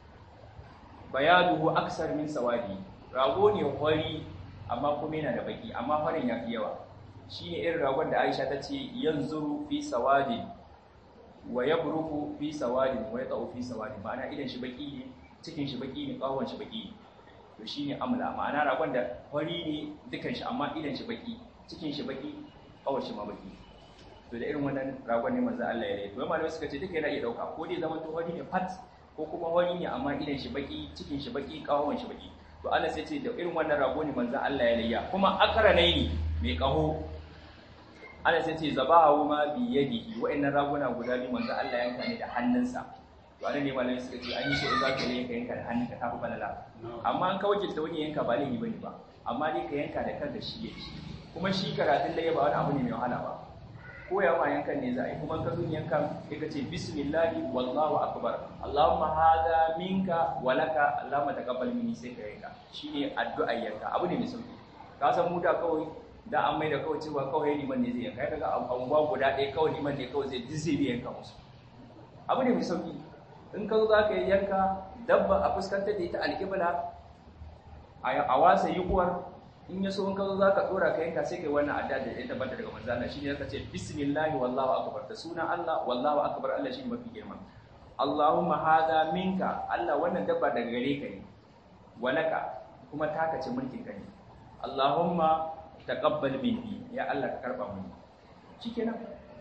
bayaduhu aksar min sawadi rago ne hori amma kuma yana da baki amma farin ya fi yawa shine irin ragon da Aisha ta ce yanzuru fi sawadi wa yabruku fi sawadi wa yaqau fi sawadi ma'ana idan shi baki ne cikin shi baki ne kawon shi baki ne to shine amla ma'ana ragon da hori ne dukan shi amma idan shi baki cikin shi baki kawon shi ma baki to da irin wannan ragon ne manzo Allah ya yi to malamai suka ce duka yana iya dauka ko dai zaman to hori ne fat ko kuma wani ne amma idan shi baki cikin shi baki kawon shi baki to Allah sai ce da irin wannan rago ne manzo Allah ya layya kuma akaranai ne mai kaho Allah sai ce zabahu ma bi yadihi wa'annan raguna guda biyu manzo Allah yanka ne da hannunsa to anan ne malamai suka ce an yi so za ka yanka yanka da hannunka ta fi balala amma an kawo ta wani yanka ba laifi bane ba amma dai ka yanka da kanka shi yake kuma shi karatun layya ba wani abu ne mai wahala ba koya ma yankan ne za a yi kuma ka zo yankan ya ka ce bismillahi wallahu akbar allahumma hada minka walaka allahumma taqabbal minni sai ka yanka shine addu'a yanka abu ne mai sauki ka san mu da kawai da an mai da kawai cewa kawai liman ne zai yanka ya daga anguwa guda ɗaya kawai liman ne kawai zai dizze bi yanka musu abu ne mai sauki in ka zo za ka yi yanka dabba a fuskantar da ita alƙibla a wasa yi uwar in ya so in ka zo za ka tsora ka yanka sai kai wannan adda da ya tabbata daga manzo Allah shine zaka ce bismillah wallahu akbar da sunan Allah wallahu akbar Allah shine mafi girma Allahumma hada minka Allah wannan dabba daga gare ka ne walaka kuma taka ce mulkin ka ne Allahumma taqabbal minni ya Allah ka karba mini shikenan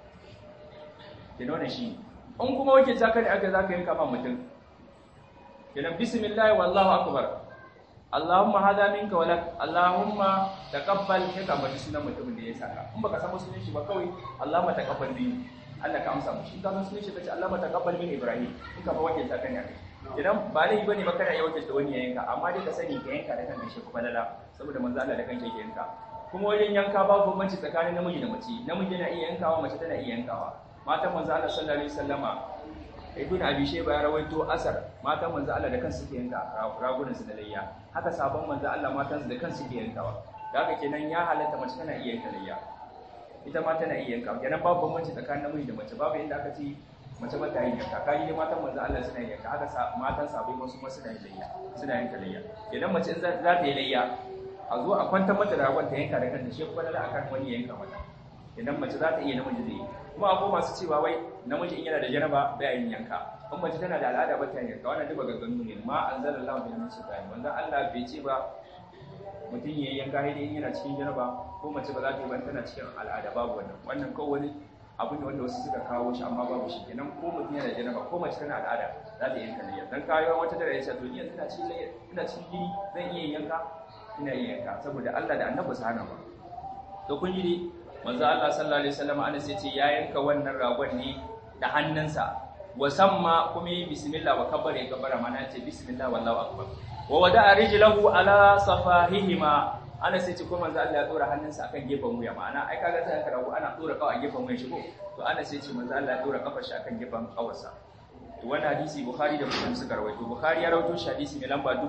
kenan wannan shi in kuma wake zaka ne aka zaka yanka ma mutum kenan bismillah wallahu akbar Allahumma hada minka walak Allahumma taqabbal kai ka bari sunan mutumin da ya saka in baka san sunan shi ba kawai Allahumma taqabbal minni Allah ka amsa mushi in ka san sunan shi kace Allahumma taqabbal min Ibrahim in ka fa wakil ta kan yake idan ba laifi bane ba kana iya wakil da wani ya yanka amma dai ka sani ka yanka da kanka shi kuma lala saboda manzo Allah da kanka yake yanka kuma wajen yanka babu bambanci tsakanin namiji da mace namiji yana iya yankawa mace tana iya yankawa matan manzo Allah sallallahu alaihi wasallama ibn abi shayba ya rawaito asar matan manzo Allah da kansu suke yanka ragunan su da layya haka sabon manzo Allah matan su da kansu suke yankawa da haka kenan ya halatta mace tana iya yanka layya ita ma tana iya yanka kenan babu bambanci tsakanin namiji da mace babu inda aka ce mace ba ta yin yanka kaji ne matan manzo Allah suna yin yanka haka matan sabai wasu ma suna yin layya suna yanka layya idan mace za ta yi layya a zo a kwantar mata da ragon ta yanka da kanta shi kuma da akan wani yanka mata idan mace za ta iya namiji zai yi kuma akwai masu cewa wai namiji in yana da janaba bai yin yanka in mace tana da al'ada ba ta yanka wannan duba gagganu ne ma anzalallahu min sultan wanda Allah bai ce ba mutum ya yanka sai dai yana cikin janaba ko mace ba za ta yi ba tana cikin al'ada babu wannan wannan kawai wani abu ne wanda wasu suka kawo shi amma babu shi kenan ko mutum yana da janaba ko mace tana al'ada za ta yanka layya dan kayo wata da yace to ni yanzu ina cikin layya ina cikin gini zan iya yanka ina iya yanka saboda Allah da Annabi su hana ba to kun ji dai manzo Allah sallallahu alaihi wasallam Anas yace ya yanka wannan ragon ne da hannunsa wa samma kuma yi bismillah wa kabbara kabbara mana yace bismillah wallahu akbar wa wada'a rijlahu ala safahihima Anas yace ko manzo Allah ya dora hannunsa akan gefen wuya ma'ana ai kaga sai ka rago ana dora kawai a gefen wuya shigo to Anas yace manzo Allah ya dora kafar shi akan gefen kawarsa to wannan hadisi Bukhari da Muslim suka rawaito Bukhari ya rawaito shi hadisi mai lamba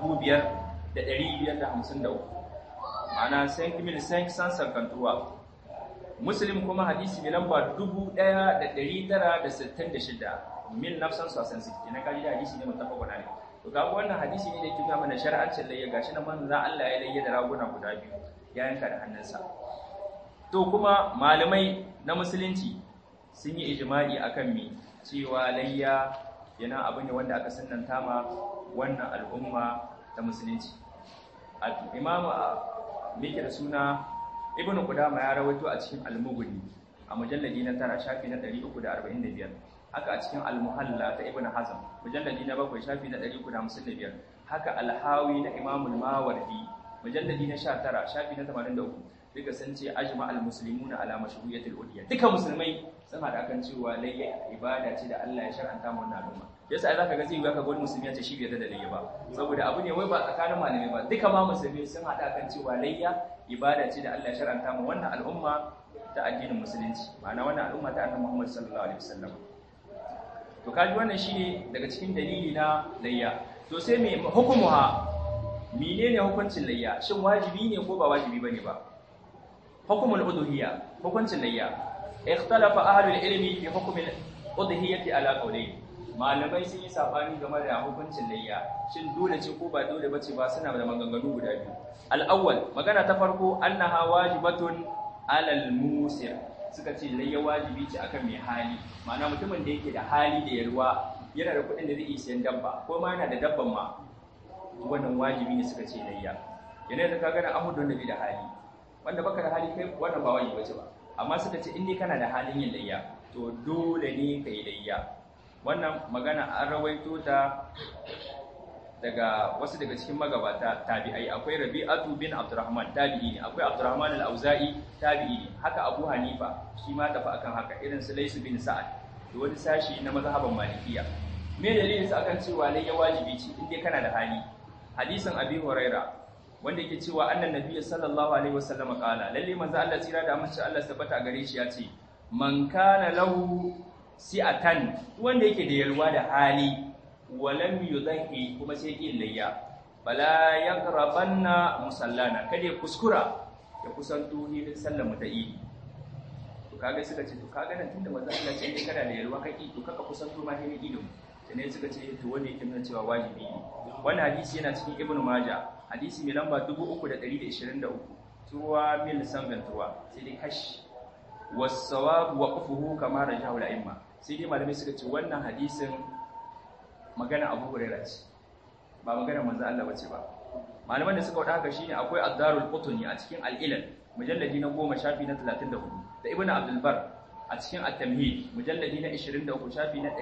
5553 ma'ana 5553 Muslim kuma hadisi mai lamba 1966 min nafsan sasan siki na kaji da hadisi ne mutafaqun alayh to kaga wannan hadisi ne da yake ga mana shar'ancin layya gashi na manzo Allah ya layya da raguna guda biyu ya yanka da hannunsa to kuma malamai na musulunci sun yi ijma'i akan me cewa layya yana abu ne wanda aka sunnanta ma wannan al'umma ta musulunci imam mike da suna ibn qudama ya rawaito a cikin al-mughni a mujalladi na tara shafi na 345 haka a cikin al-muhalla ta ibn hazm mujalladi na bakwai shafi na 355 haka al-hawi na imam al-mawardi mujalladi na 19 shafi na 83 duka sun ce ajma al muslimuna ala mashru'iyatil udhiya duka musulmai sun hada kan cewa layya ibada ce da Allah ya shar'anta mu wannan al'umma yasa zaka ga zai ga ka wani musulmi ya ce shi bai da layya ba saboda abu ne wai ba tsakanin malamai ba duka ma musulmi sun hada kan cewa layya ibada ce da Allah ya shar'anta mu wannan al'umma ta addinin musulunci ma'ana wannan al'umma ta annabi Muhammad sallallahu alaihi wasallam to kaji wannan shine daga cikin dalili na layya to sai me hukumuha menene hukuncin layya shin wajibi ne ko ba wajibi bane ba hukumul udhiyya hukuncin layya ikhtalafa ahlul ilmi fi hukmil udhiyyati ala qawlayn malamai sun yi sabani game da hukuncin layya shin dole ce ko ba dole bace ba suna da maganganu guda biyu al-awwal magana ta farko annaha wajibatun alal musir suka ce layya wajibi ce akan mai hali ma'ana mutumin da yake da hali da yarwa yana da kuɗin da zai iya siyan dabba ko ma yana da dabban ma wannan wajibi ne suka ce layya yana da kaga da amu don da bai da hali wanda baka da hali kai wannan ba wajibi bace ba amma suka ce in dai kana da halin yin layya to dole ne ka yi layya wannan magana an rawaito ta daga wasu daga cikin magabata tabi'ai akwai Rabi'atu bin Abdurrahman tabi'i ne akwai Abdurrahman al-Auza'i tabi'i ne haka Abu Hanifa shi ma tafi akan haka irin su Laysu bin Sa'ad da wani sashi na mazhaban Malikiya me dalilin su akan cewa lai ya wajibi ce in dai kana da hali hadisin Abi Huraira wanda yake cewa annan nabi sallallahu alaihi wasallam kala lalle manzo Allah tsira da amince Allah tabbata gare shi ya ce man kana lahu si'atan wanda yake da yalwa da hali walam yudhi kuma sai yin layya bala yaghrabanna musallana kada ya kuskura ya kusanto hilin sallar mu ta idi to kaga suka ce to kaga nan tunda manzo Allah ce dai kana da yalwa kake to kaka kusanto ma hilin idin sai suka ce to wanda yake nuna cewa wajibi ne wannan hadisi yana cikin ibnu majah hadisi mai lamba 3123 tuwa mil sangan tuwa sai dai kash was-sawab waqfuhu kama rajahu al-a'imma sai dai malamai suka ce wannan hadisin magana Abu Hurairah ce ba magana manzo Allah bace ba malaman da suka wada haka shine akwai Ad-Darul Qutni a cikin Al-Ilal mujalladi na 10 shafi na 34 da Ibn Abdul Bar a cikin At-Tamhid mujalladi na 23 shafi na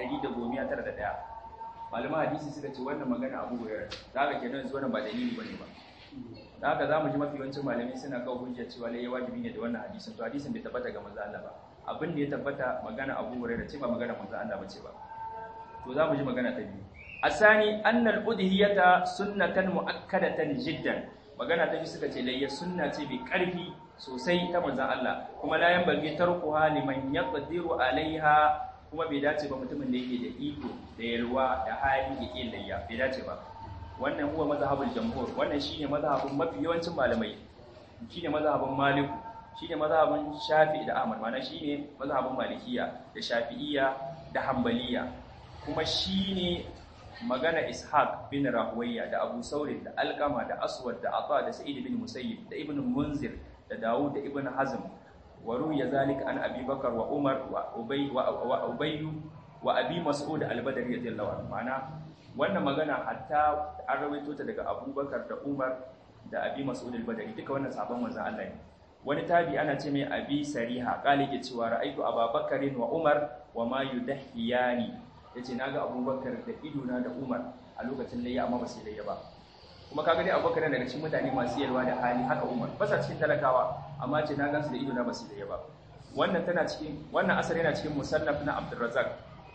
191 malaman hadisi suka ce wannan magana Abu Hurairah da haka kenan zuwa nan ba dalili bane ba da haka zamu ji mafi yawancin malamai suna kawo hujja cewa lai wajibi ne da wannan hadisin to hadisin bai tabbata ga manzo Allah ba abin da ya tabbata magana Abu Hurairah ce ba magana manzo Allah bace ba to za mu ji magana ta biyu asani annal udhiyata sunnatan muakkadatan jiddan magana ta biyu suka ce layya sunna ce mai karfi sosai ta manzon Allah kuma la yanbaghi tarkuha liman yaqdiru alaiha kuma bai dace ba mutumin da yake da iko da yalwa da hali yake layya bai dace ba wannan huwa mazhabul jamhur wannan shine mazhabin mafi yawancin malamai shine mazhabin maliku shine mazhabin shafi'i da ahmad mana shine mazhabin malikiya da shafi'iyya da hanbaliya kuma shi ne magana ishaq bin rahuwayya da abu saurin da alkama da aswad da ata da sa'id bin musayyib da ibn munzir da dawud da ibn hazm wa ruya zalika an abi bakar wa umar wa ubay wa ubay wa abi mas'ud al-badri radiyallahu anhu mana wannan magana hatta an rawaito ta daga abubakar da umar da abi mas'ud al-badri duka wannan sabon manzon Allah ne wani tabi ana ce mai abi sariha kale ke cewa ra'aytu ababakarin wa umar wa ma yudahiyani ya ce na ga abubakar da idona da umar a lokacin layya amma ba su layya ba kuma kaga dai abubakar daga cikin mutane masu yalwa da hali haka umar ba sa cikin talakawa amma ce na gansu da idona ba su layya ba wannan tana cikin wannan asar yana cikin musannaf na abdurrazzaq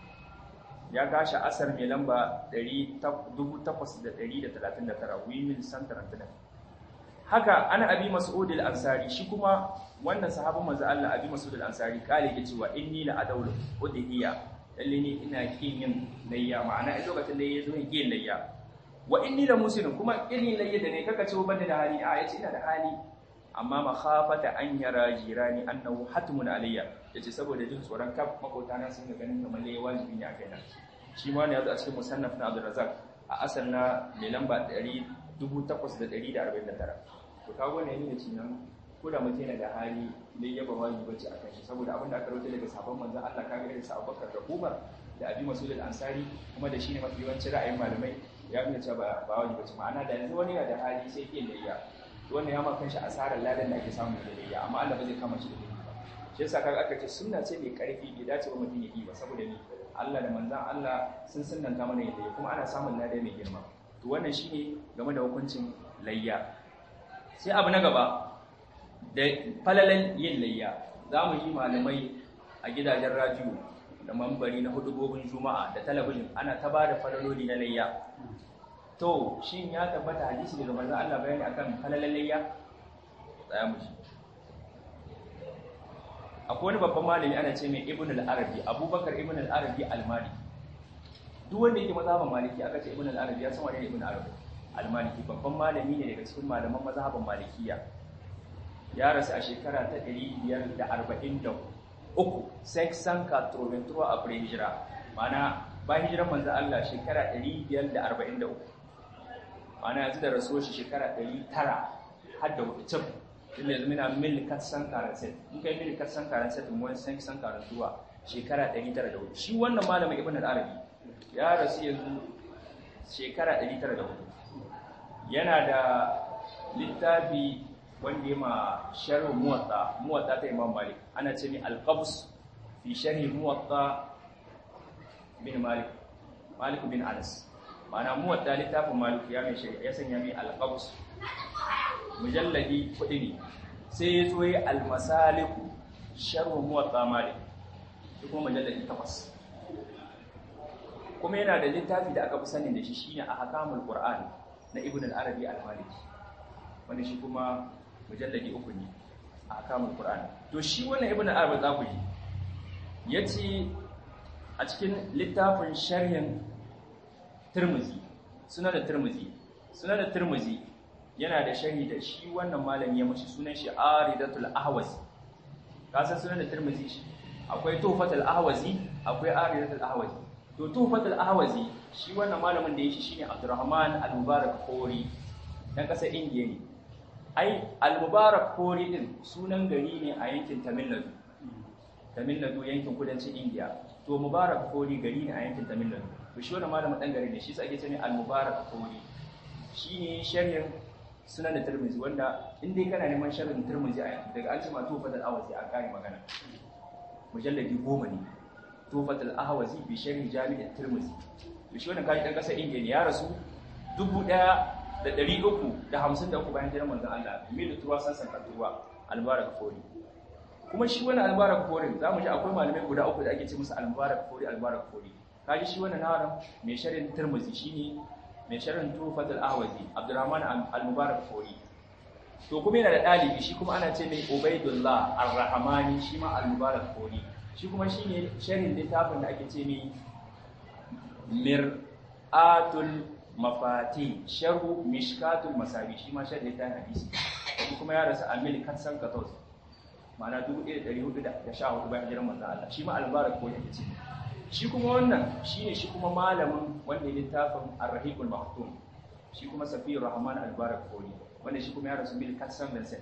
ya gashi asar mai lamba 8839 wimin santarantina haka ana abi mas'ud al-ansari shi kuma wannan sahabin manzo Allah abi mas'ud al-ansari kale yake cewa inni la adawlu udhiya lalle ne ina kin yin layya ma'ana a lokacin da yazo yin kin layya wa inni la muslim kuma irin layya da ne kaka ce ban da hali a yace ina da hali amma makhafata an yara jirani annahu hatmun alayya yace saboda jin tsoron kaf makota na sun ga ganin kamar layya wajibi ne a kaina shi ma ne yazo a cikin musannaf na Abdul Razzaq a asal na mai lamba 8849 to kago ne ne cinan ko da mutum yana da hali ne ya ba wani bace akan shi saboda abin da aka rawaito daga sabon manzon Allah kaga irin sa Abubakar da Umar da Abi Mas'ud al-Ansari kuma da shine mafi yawancin ra'ayin malamai ya nuna cewa ba ba wani bace ma'ana da yanzu wani yana da hali sai ke layya wannan ya ma kanshi asarar ladan da ake samu da layya amma Allah ba zai kama shi da layya ba shi yasa kaga aka ce sunna ce mai karfi bai dace ba mutum ya yi ba saboda ni Allah da manzon Allah sun sunnanta mana yin layya kuma ana samun ladan mai girma to wannan shine game da hukuncin layya sai abu na gaba da falalan yin layya za mu yi malamai a gidajen radio da mambari na hudubobin juma'a da talabijin ana ta ba da falaloli na layya to shin ya tabbata hadisi daga manzon Allah bayani akan falalan layya tsaya mu shi akwai wani babban malami ana ce mai ibn al-arabi abubakar ibn al-arabi al-maliki duk wanda yake mazhaban maliki aka ce ibn al-arabi ya san wani ibn al-arabi al-maliki babban malami ne daga cikin malaman mazhaban malikiya ya rasu a shekara ta 543 sai san ka troventura a pre hijira mana bayan hijiran manzo Allah shekara 543 mana yanzu da rasuwar shi shekara 900 har da wucin tun da zama mil katsan karanset in kai mil katsan karanset in wani san san karantuwa shekara 904 shi wannan malamin ibn al-arabi ya rasu yanzu shekara 904 yana da littafi wanda ya ma sharh muwatta muwatta ta imam malik ana ce mi al-qabs fi sharh muwatta bin malik malik bin anas ma'ana muwatta littafin malik ya mai shari'a ya sanya mi al-qabs mujalladi kudi ne sai ya zo yi al-masaliku sharh muwatta malik kuma mujalladi takwas kuma yana da littafi da aka fi sanin da shi shine ahkamul qur'an na ibn al-arabi al-maliki wanda shi kuma mujalladi uku ne ahkamul qur'an to shi wannan ibn al-arabi za ku yi yace a cikin littafin sharhin tirmizi sunan da tirmizi sunan da tirmizi yana da sharhi da shi wannan malami ya mashi sunan shi aridatul ahwazi ka san sunan da tirmizi akwai tufatul ahwazi akwai aridatul ahwazi to tufatul ahwazi shi wannan malamin da yake shine Abdurrahman al-Mubarak Khori dan kasar Indiya ne ai al-Mubarak Khori din sunan gari ne a yankin Tamil Nadu Tamil Nadu yankin kudancin Indiya to Mubarak Khori gari ne a yankin Tamil Nadu to shi wannan malamin dan gari ne shi sai ake cewa al-Mubarak Khori shine sharhin sunan da Tirmidhi wanda in dai kana neman sharhin Tirmidhi a daga an ce ma tufatul ahwazi a kai magana mujalladi goma ne tufatul ahwazi bi sharhi jami'at tirmidhi to shi wannan kai dan kasar indiya ne ya rasu 1353 bayan jiran manzon Allah milu tuwa san san tuwa albarak fori kuma shi wannan albarak fori zamu ji akwai malamai guda uku da ake ce musu albarak fori albarak fori kaji shi wannan nawaran mai sharhin tirmidhi shine mai sharhin tufatul ahwazi abdurrahman al-mubarak fori to kuma yana da dalibi shi kuma ana ce mai ubaidullah ar-rahmani shi ma al-mubarak fori shi kuma shi ne sharin littafin da ake ce mai mir'atul mafati sharu mishkatul masabi shi ma sharin littafin hadisi shi kuma ya rasu a mil katsan katos ma'ana 1414 bayan jiran manzan Allah shi ma albarak ko yake ce shi kuma wannan shi ne shi kuma malamin wanda ya littafin arrahikul maktum shi kuma safiyar rahman albarak kori wanda shi kuma ya rasu mil katsan vincent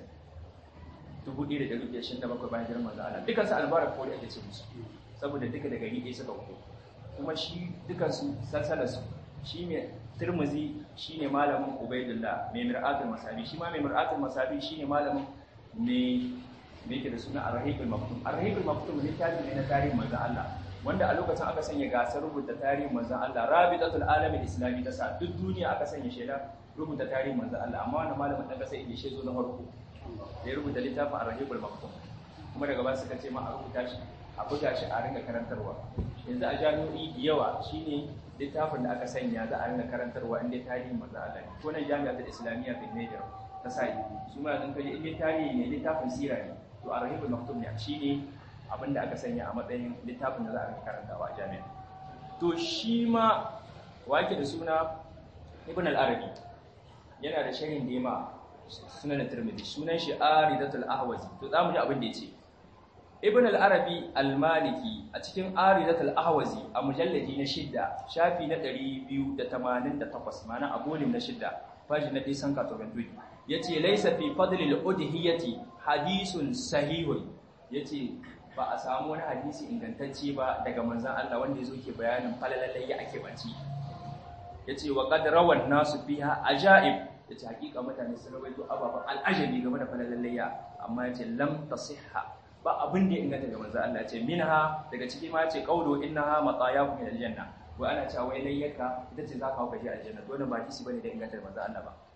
1127 bayan jiran manzo Allah dukan su albarak ko da ake ce musu saboda duka daga gari ɗaya suka fito kuma shi dukan su salsalar su shine Tirmidhi shine malamin Ubaidullah mai Mir'atul Masabi shi ma mai Mir'atul Masabi shine malamin ne me yake da suna Ar-Rahiqul Maktum Ar-Rahiqul Maktum littafi ne na tarihin manzo Allah wanda a lokacin aka sanya gasar rubuta tarihin manzo Allah Rabitatul Alamin Islami ta sa duk duniya aka sanya shaida rubuta tarihin manzo Allah amma wannan malamin dan kasa yake shezo na farko da ya rubuta littafin arahibul maktum kuma daga ba suka ce ma a rubuta shi a buga shi a ringa karantarwa yanzu a jami'o'i da yawa shine littafin da aka sanya za a ringa karantarwa inda tarihin manzo Allah ko nan jami'atul islamiyya bin Niger ta sai su ma yanzu kaje inda tarihi ne littafin sira ne to arahibul maktum ne shine abinda aka sanya a matsayin littafin da za a ringa karantawa a jami'a to shi ma wake da suna ibn al-arabi yana da sharhin da yama sunan Tirmidhi sunan shi Aridatul Ahwazi to zamu ji abin da yace Ibn al-Arabi al-Maliki a cikin Aridatul Ahwazi a mujalladi na shidda shafi na 288 mana a volume na shidda page na disan katobentui yace laysa fi fadli al-udhiyati hadithun sahihun yace ba a samu wani hadisi ingantacce ba daga manzon Allah wanda yazo ke bayanin falalalai ya ake banci yace wa qad rawan nasu fiha ajaib ya ce hakika mutane sun rawaito ababen al'ajabi game da falalallayya amma ya ce lam tasihha ba abin da ya inganta ga manzo Allah ya ce minha daga ciki ma ya ce qawlu innaha matayakum ila aljanna wa ana cewa wai layyaka ita ce zaka hauka shi aljanna to wannan ba kisi bane da inganta ga manzo Allah ba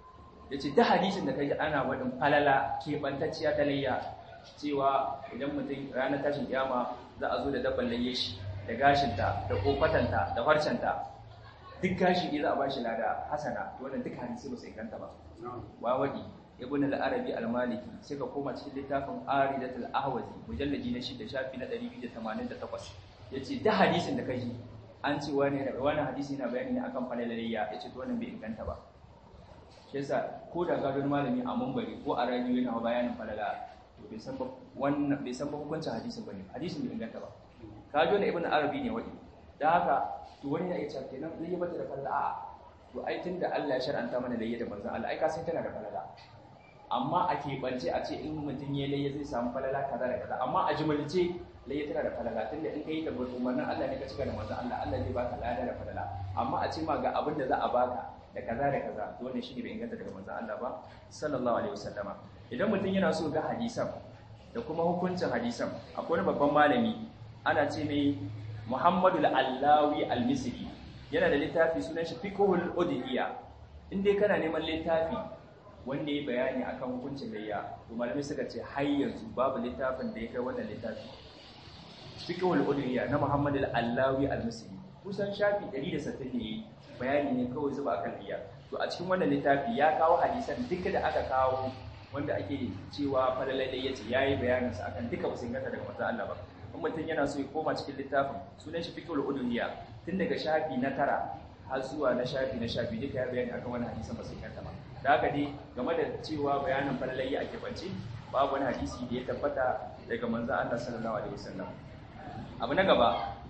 yace da hadisin da kaji ana wadin falala keɓantacciya ta layya cewa idan mutum ranar tashin kiyama za a zo da dabban layye shi da gashinta da kofatanta da farcenta duk gashi ne za a bashi lada hasana wannan duk hadisi ba su inganta ba wa wadi ibn al-arabi al-maliki sai ka koma cikin littafin aridatul ahwazi mujallaji na shida shafi na 288 yace da hadisin da kaji an ce wani wani hadisi na bayani ne akan falalayya yace to wannan bai inganta ba shi yasa ko da gadon malami a mumbari ko a radio yana bayanin falala to bai san ba wannan bai san ba hukuncin hadisin bane hadisin bai inganta ba kajo na ibn arabi ne wadi da haka to wani ya ce kenan zai yi mata da falala a'a to ai tunda Allah ya shar'anta mana layya da manzon Allah ai ka san tana da falala amma a keɓance a ce in mutum ya layya zai samu falala kaza da kaza amma a jimalce layya tana da falala tunda in kai da umarnin Allah ne ka cika da manzon Allah Allah zai baka lada da falala amma a ce ma ga abin da za a baka da kaza da kaza to wannan shine bai inganta daga manzon Allah ba sallallahu alaihi wasallama idan mutum yana so ga hadisan da kuma hukuncin hadisan akwai wani babban malami ana ce mai Muhammadu al-Allawi al-Misri yana da littafi sunan shi Fiqhul Udhiyya in dai kana neman littafi wanda ya bayani akan hukuncin layya to malamai suka ce har yanzu babu littafin da ya kai wannan littafi Fiqhul Udhiyya na Muhammadu al-Allawi al-Misri kusan shafi 160 ne bayani ne kawai zuba akan layya to a cikin wannan littafi ya kawo hadisan duka da aka kawo wanda ake cewa falalai da yace yayi bayanin sa akan duka ba su inganta daga manzo Allah ba in mutum yana so ya koma cikin littafin sunan shi fiqhul udhiyya tun daga shafi na tara har zuwa na shafi na shafi duka ya bayani akan wani hadisan ba su inganta ba da haka dai game da cewa bayanin falalai ake bance babu wani hadisi da ya tabbata daga manzo Allah sallallahu alaihi wasallam abu na gaba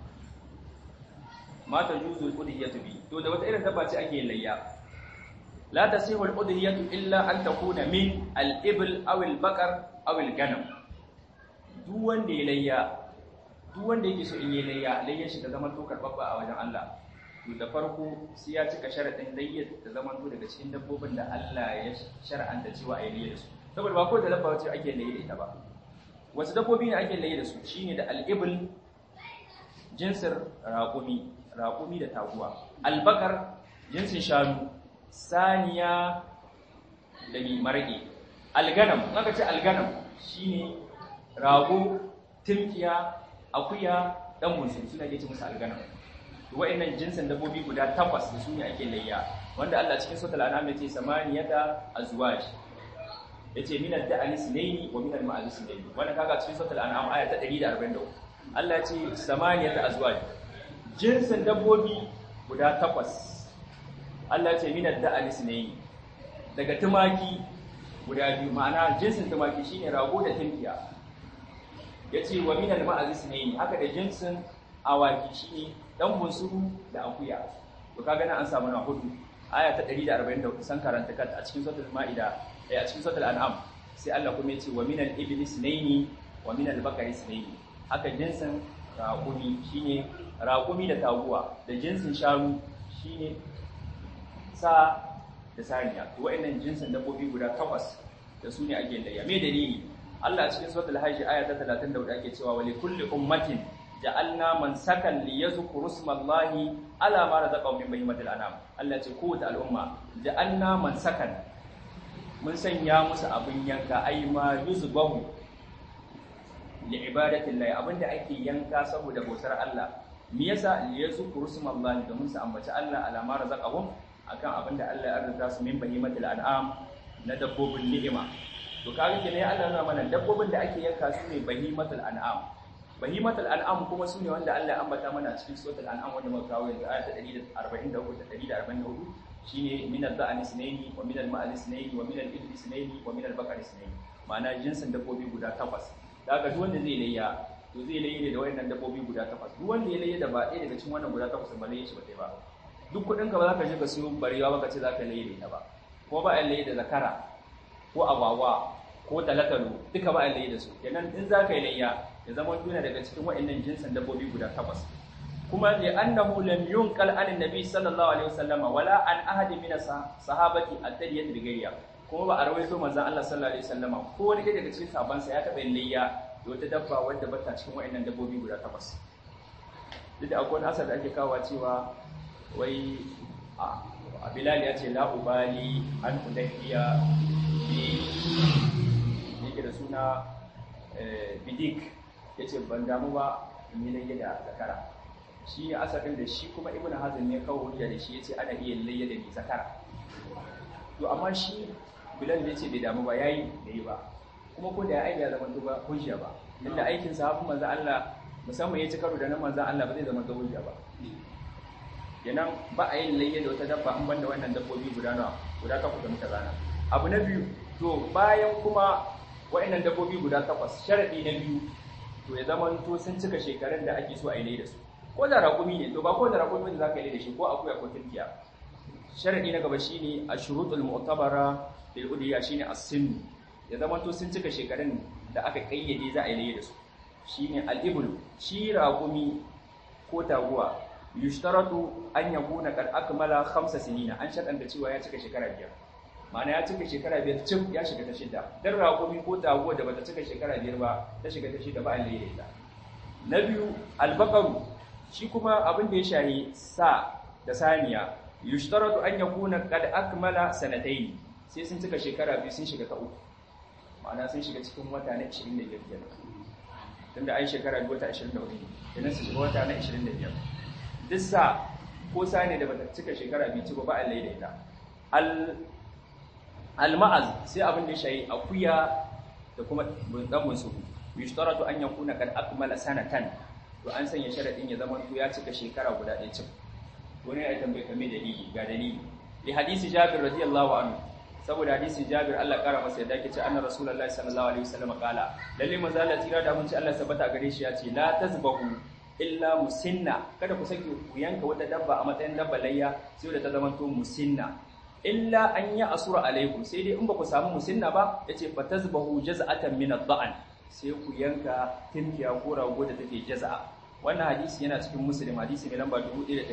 mata juzul udhiyatu bi to da wata irin dabba ce ake layya la tasihu al udhiyatu illa an takuna min al ibl aw al baqar aw al ganam duk wanda ya layya duk wanda yake so in yi layya layyan shi ta zama to karbabba a wajen Allah to da farko sai ya cika sharadin layya ta zama to daga cikin dabbobin da Allah ya shar'anta cewa a yi layya da su saboda ba ko da dabba ce ake layya da ita ba wasu dabbobi ne ake layya da su shine da al ibl jinsir raƙumi raƙumi da taguwa albakar jinsin shanu saniya da marage alganam aka ce alganam shine rago timkiya akuya dan musu suna ke ce musu alganam to wa'annan jinsin dabbobi guda takwas da su ne ake layya wanda Allah cikin suratul an'am yace samaniyata azwaj yace min ad-da'ani sunaini wa min al-ma'az sunaini wanda kaga cikin suratul an'am aya ta 143 Allah ce samaniyata azwaj jinsin dabbobi guda takwas Allah ce minar da alisnai daga tumaki guda biyu ma'ana jinsin tumaki shine rago da tinkiya yace wa minal ma'azisnai haka da jinsin awaki shine dan bunsuru da akuya to kaga nan an samu na hudu aya ta 144 san karanta kat a cikin suratul maida a cikin suratul an'am sai Allah kuma yace wa minal iblis naini wa minal bakari sunaini haka jinsin raƙumi shine raƙumi da taguwa da jinsin shanu shine sa da saniya to wa'annan jinsin dabbobi guda takwas da su ne ake layya me dalili Allah cikin suratul hajj aya ta 34 ake cewa wa likulli ummatin ja'alna man sakan li yazkuru smallahi ala ma razaqahum min bahimatil anam Allah ce kowace al'umma ja'alna man sakan mun sanya musu abin yanka ai ma yuzbahu li ibadatillahi abinda ake yanka saboda bautar Allah me yasa li yazkuru smallahi domin su ambaci Allah ala ma razaqahum akan abinda Allah ya arzuta su min bahimatil an'am na dabbobin ni'ima to kaga kenan ya Allah mana dabbobin da ake yanka su ne bahimatul an'am bahimatul an'am kuma su ne wanda Allah ya ambata mana cikin suratul an'am wanda muka kawo yanzu ayat 143 da 144 shine min al-da'ani sunaini wa min al-ma'al sunaini wa min al-ibli sunaini wa min al-baqari sunaini ma'ana jinsin dabbobi guda takwas daga duk wanda zai layya to zai layya da wayannan dabbobi guda takwas duk wanda ya layya da ba ɗaya daga cikin wannan guda takwas ba layya shi ba dai ba duk kuɗin ka ba za ka je ka siyo barewa ba ka ce za ka layya da ita ba ko ba a layya da zakara ko agwagwa ko talatalo duka ba a layya da su kenan in za ka yi layya ya zama tuna daga cikin wayannan jinsin dabbobi guda takwas kuma li annahu lam yunqal an annabi sallallahu alaihi wasallam wala an ahad min sahabati at-tadiyat bigayya kuma ba a rawaito manzon Allah sallallahu alaihi wasallam ko wani daga cikin sahabban sa ya taba yin layya da wata dabba wadda bata cikin wayannan dabbobi guda takwas duk da akwai asar da ake kawo cewa wai bilal ya ce la ubali an udayya bi yake da suna bidik yace ban damu ba in yi layya da zakara shi ne asalin da shi kuma ibn hazm ya kawo hujja da shi yace ana iya layya da ni zakara to amma shi bilal ya ce bai damu ba yayi da yi ba kuma ko da ya aiki ya zama ba hujja ba inda aikin sahabu manzo Allah musamman ya ci karo da nan manzo Allah ba zai zama hujja ba kenan ba a yin layya da wata dabba an banda wannan dabbobi guda nawa guda takwas da muka zana abu na biyu to bayan kuma wa'annan dabbobi guda takwas sharadi na biyu to ya zama to sun cika shekarun da ake so a yi layya da su ko da raƙumi ne to ba ko da raƙumi ne za ka yi da shi ko akuya ko tunkiya sharadi na gaba shine ashrutul mu'tabara lil udhiya shine as-sin ya zama to sun cika shekarun da aka kayyade za a yi layya da su shine al-iblu shi raƙumi ko taguwa yushtaratu an yakuna qad akmala khamsa sinina an shaɗanta cewa ya cika shekara biyar ma'ana ya cika shekara biyar cif ya shiga ta shida dan raƙumi ko taguwa da bata cika shekara biyar ba ta shiga ta shida ba a layya da ita na biyu albaqaru shi kuma abin da ya shahi sa da saniya yushtaratu an yakuna qad akmala sanatayn sai sun cika shekara biyu sun shiga ta uku ma'ana sun shiga cikin wata na 25 kenan tunda ai shekara biyu wata 24 ne kenan su shiga wata na 25 duk sa ko sani da bata cika shekara biyu ba ba a laidaita al al-ma'az sai abin da ya shahi akuya da kuma dan musu yushtaratu an yakuna qad akmala sanatan to an sanya sharadin ya zama to ya cika shekara guda ɗaya cik wani ya tambaye kame dalili ga dalili li hadisi jabir radiyallahu anhu saboda hadisi jabir Allah kara masa yadda yake ce anna rasulullahi sallallahu alaihi wasallam kala lalle manzo Allah tira da mun ci Allah sabata gare shi ya ce la tazbahu illa musinna kada ku sake ku yanka wata dabba a matsayin dabba layya sai da ta zama to musinna illa an ya asura alaikum sai dai in ba ku samu musinna ba yace fa tazbahu jaz'atan min ad-da'an sai ku yanka tinkiya ko rago da take jaza'a wannan hadisi yana cikin muslim hadisi mai lamba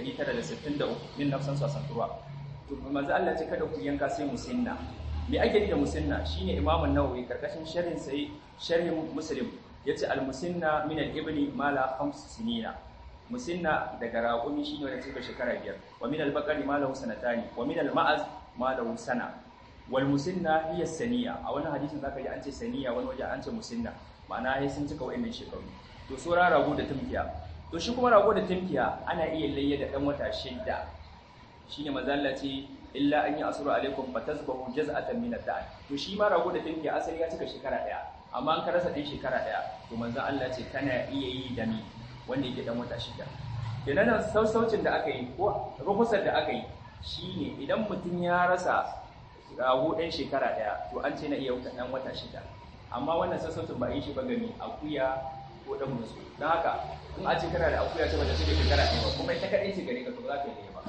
1963 min nafsan sasanturwa to manzo Allah ce kada ku yanka sai musinna me ake da musinna shine Imam an-Nawawi karkashin sharhin sai sharhin Muslim yace al-musinna min al-ibli mala khams sinina musinna daga raqumi shine wanda take shekara biyar wa min al-baqari mala sanatani wa min al-ma'az mala sana wal musinna hiya saniya a wannan hadisin zaka ji an ce saniya wani waje an ce musinna ma'ana sai sun cika wayannan shekaru to sura rago da tumkiya to shi kuma rago da tumkiya ana iya layya da dan wata shidda shine mazalla ce illa an yi asuru alaikum fatazbahu jaz'atan min ad-da'n to shi ma rago da dinki asali ya cika shekara daya amma an ka rasa din shekara daya to manzo Allah ce kana iya yi da ni wanda yake dan wata shida kenan nan sausaucin da aka yi ko ruhusar da aka yi shine idan mutum ya rasa rago ɗan shekara daya to an ce na iya dan wata shida amma wannan sassaucin ba yi shi ba gani akuya ko dan musu don haka in a ce kana da akuya ta bata cika shekara ɗaya ba kuma ita kaɗai ce gare ka to za ka yi ba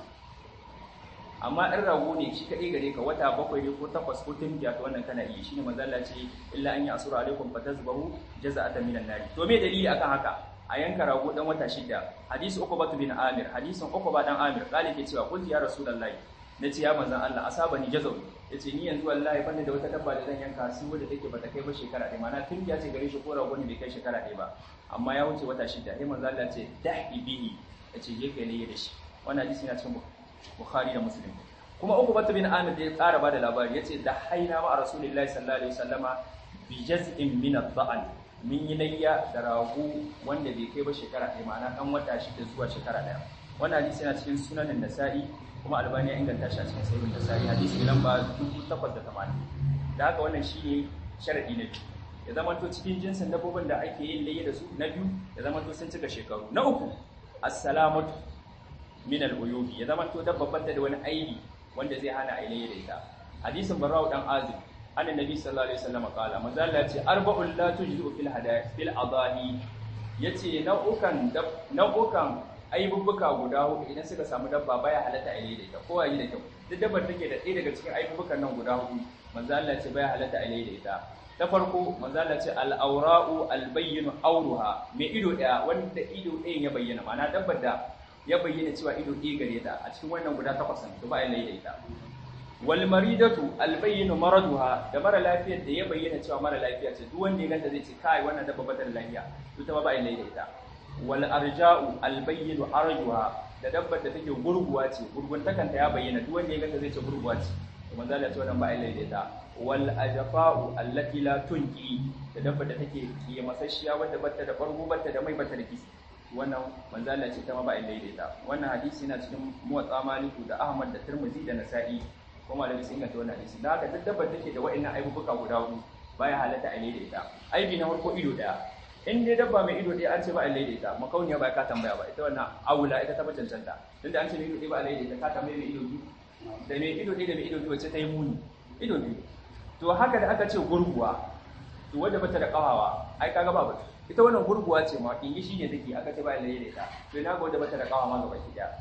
amma ɗan rago ne shi kaɗai gare ka wata bakwai ne ko takwas ko tunkiya to wannan kana iya shine manzalla ce illa an yi asura alaikum fatazbahu jaza'atan minan nari to me dalili akan haka a yanka rago dan wata shida hadisi uqba bin amir hadisin uqba dan amir kale ke cewa qul ya rasulullahi nace ya manzon Allah asabani jazaw yace ni yanzu wallahi banda da wata dabba da zan yanka su wadda take bata kai ba shekara ɗaya mana tunkiya ce gare shi ko rago ne bai kai shekara ɗaya ba amma ya wuce wata shida sai manzon Allah ce dahi bihi yace je kai ne da shi wannan hadisi yana cikin Bukhari da Muslim kuma uku batu bin Amir da ya tsara bada labari yace da haina ma Rasulullahi sallallahu alaihi wasallama bi jaz'in min ad-da'an min yi layya da rago wanda bai kai ba shekara ɗaya ma'ana ɗan wata shida zuwa shekara ɗaya wannan hadisi yana cikin sunanin Nasa'i kuma Albani ya inganta shi a cikin sahihun Nasa'i hadisi lamba 1880 da haka wannan shine sharadi na biyu ya zama to cikin jinsin dabbobin da ake yin layya da su na biyu ya zama to sun cika shekaru na uku assalamatu min al-uyubi ya zama to dabbar da wani aibi wanda zai hana ailaye da ita hadisin barra'u dan azib annabi sallallahu alaihi wasallam kala manzo Allah ya ce arba'ul la tujzu fil hadaya fil adahi yace nau'ukan nau'ukan aibubbuka guda hudu idan suka samu dabba baya halatta ailaye da ita ko ayi da kyau duk dabbar take da ɗaya daga cikin aibubbukan nan guda hudu manzo Allah ya ce baya halatta ailaye da ita ta farko manzo Allah ce al-awra'u al-bayyinu awruha mai ido daya wanda ido ɗayan ya bayyana ma'ana dabbar da ya bayyana cewa ido ɗaya gare ta a cikin wannan guda takwas ne to ba a laida ita wal maridatu al bayyinu maraduha da mara lafiyar da ya bayyana cewa mara lafiya ce duk wanda ya ganta zai ce kai wannan dabba ba ta da lafiya to ta ba a laida ita wal arja'u al bayyinu arjuha da dabbar da take gurguwa ce gurguntakanta ya bayyana duk wanda ya ganta zai ce gurguwa ce to manzo Allah ya ce wannan ba ilai da ita wal ajfa'u allati la tunqi da dabbar da take kiye masasshiya wadda batta da bargo batta da mai batta da kisi wannan manzo Allah ce ta ma ba ilai da ita wannan hadisi yana cikin muwatta maliku da ahmad da tirmidhi da nasa'i kuma malami sun inganta wannan hadisi da haka duk dabbar take da wa'annan aibubuka guda hudu baya halatta a da ita aibi na farko ido daya in dai dabba mai ido ɗaya an ce ba a laida ita makauniya ba ka tambaya ba ita wannan awula ita ta ba cancanta tunda an ce mai ido ɗaya ba a laida ita ka tambaye mai ido biyu da mai ido ɗaya da mai ido biyu wacce ta yi muni ido biyu to haka da aka ce gurguwa to wadda bata da kawawa ai kaga ba bata ita wannan gurguwa ce ma in shi ne take aka ce ba a laida ita to ina ga wadda bata da kawawa ma gaba ki daya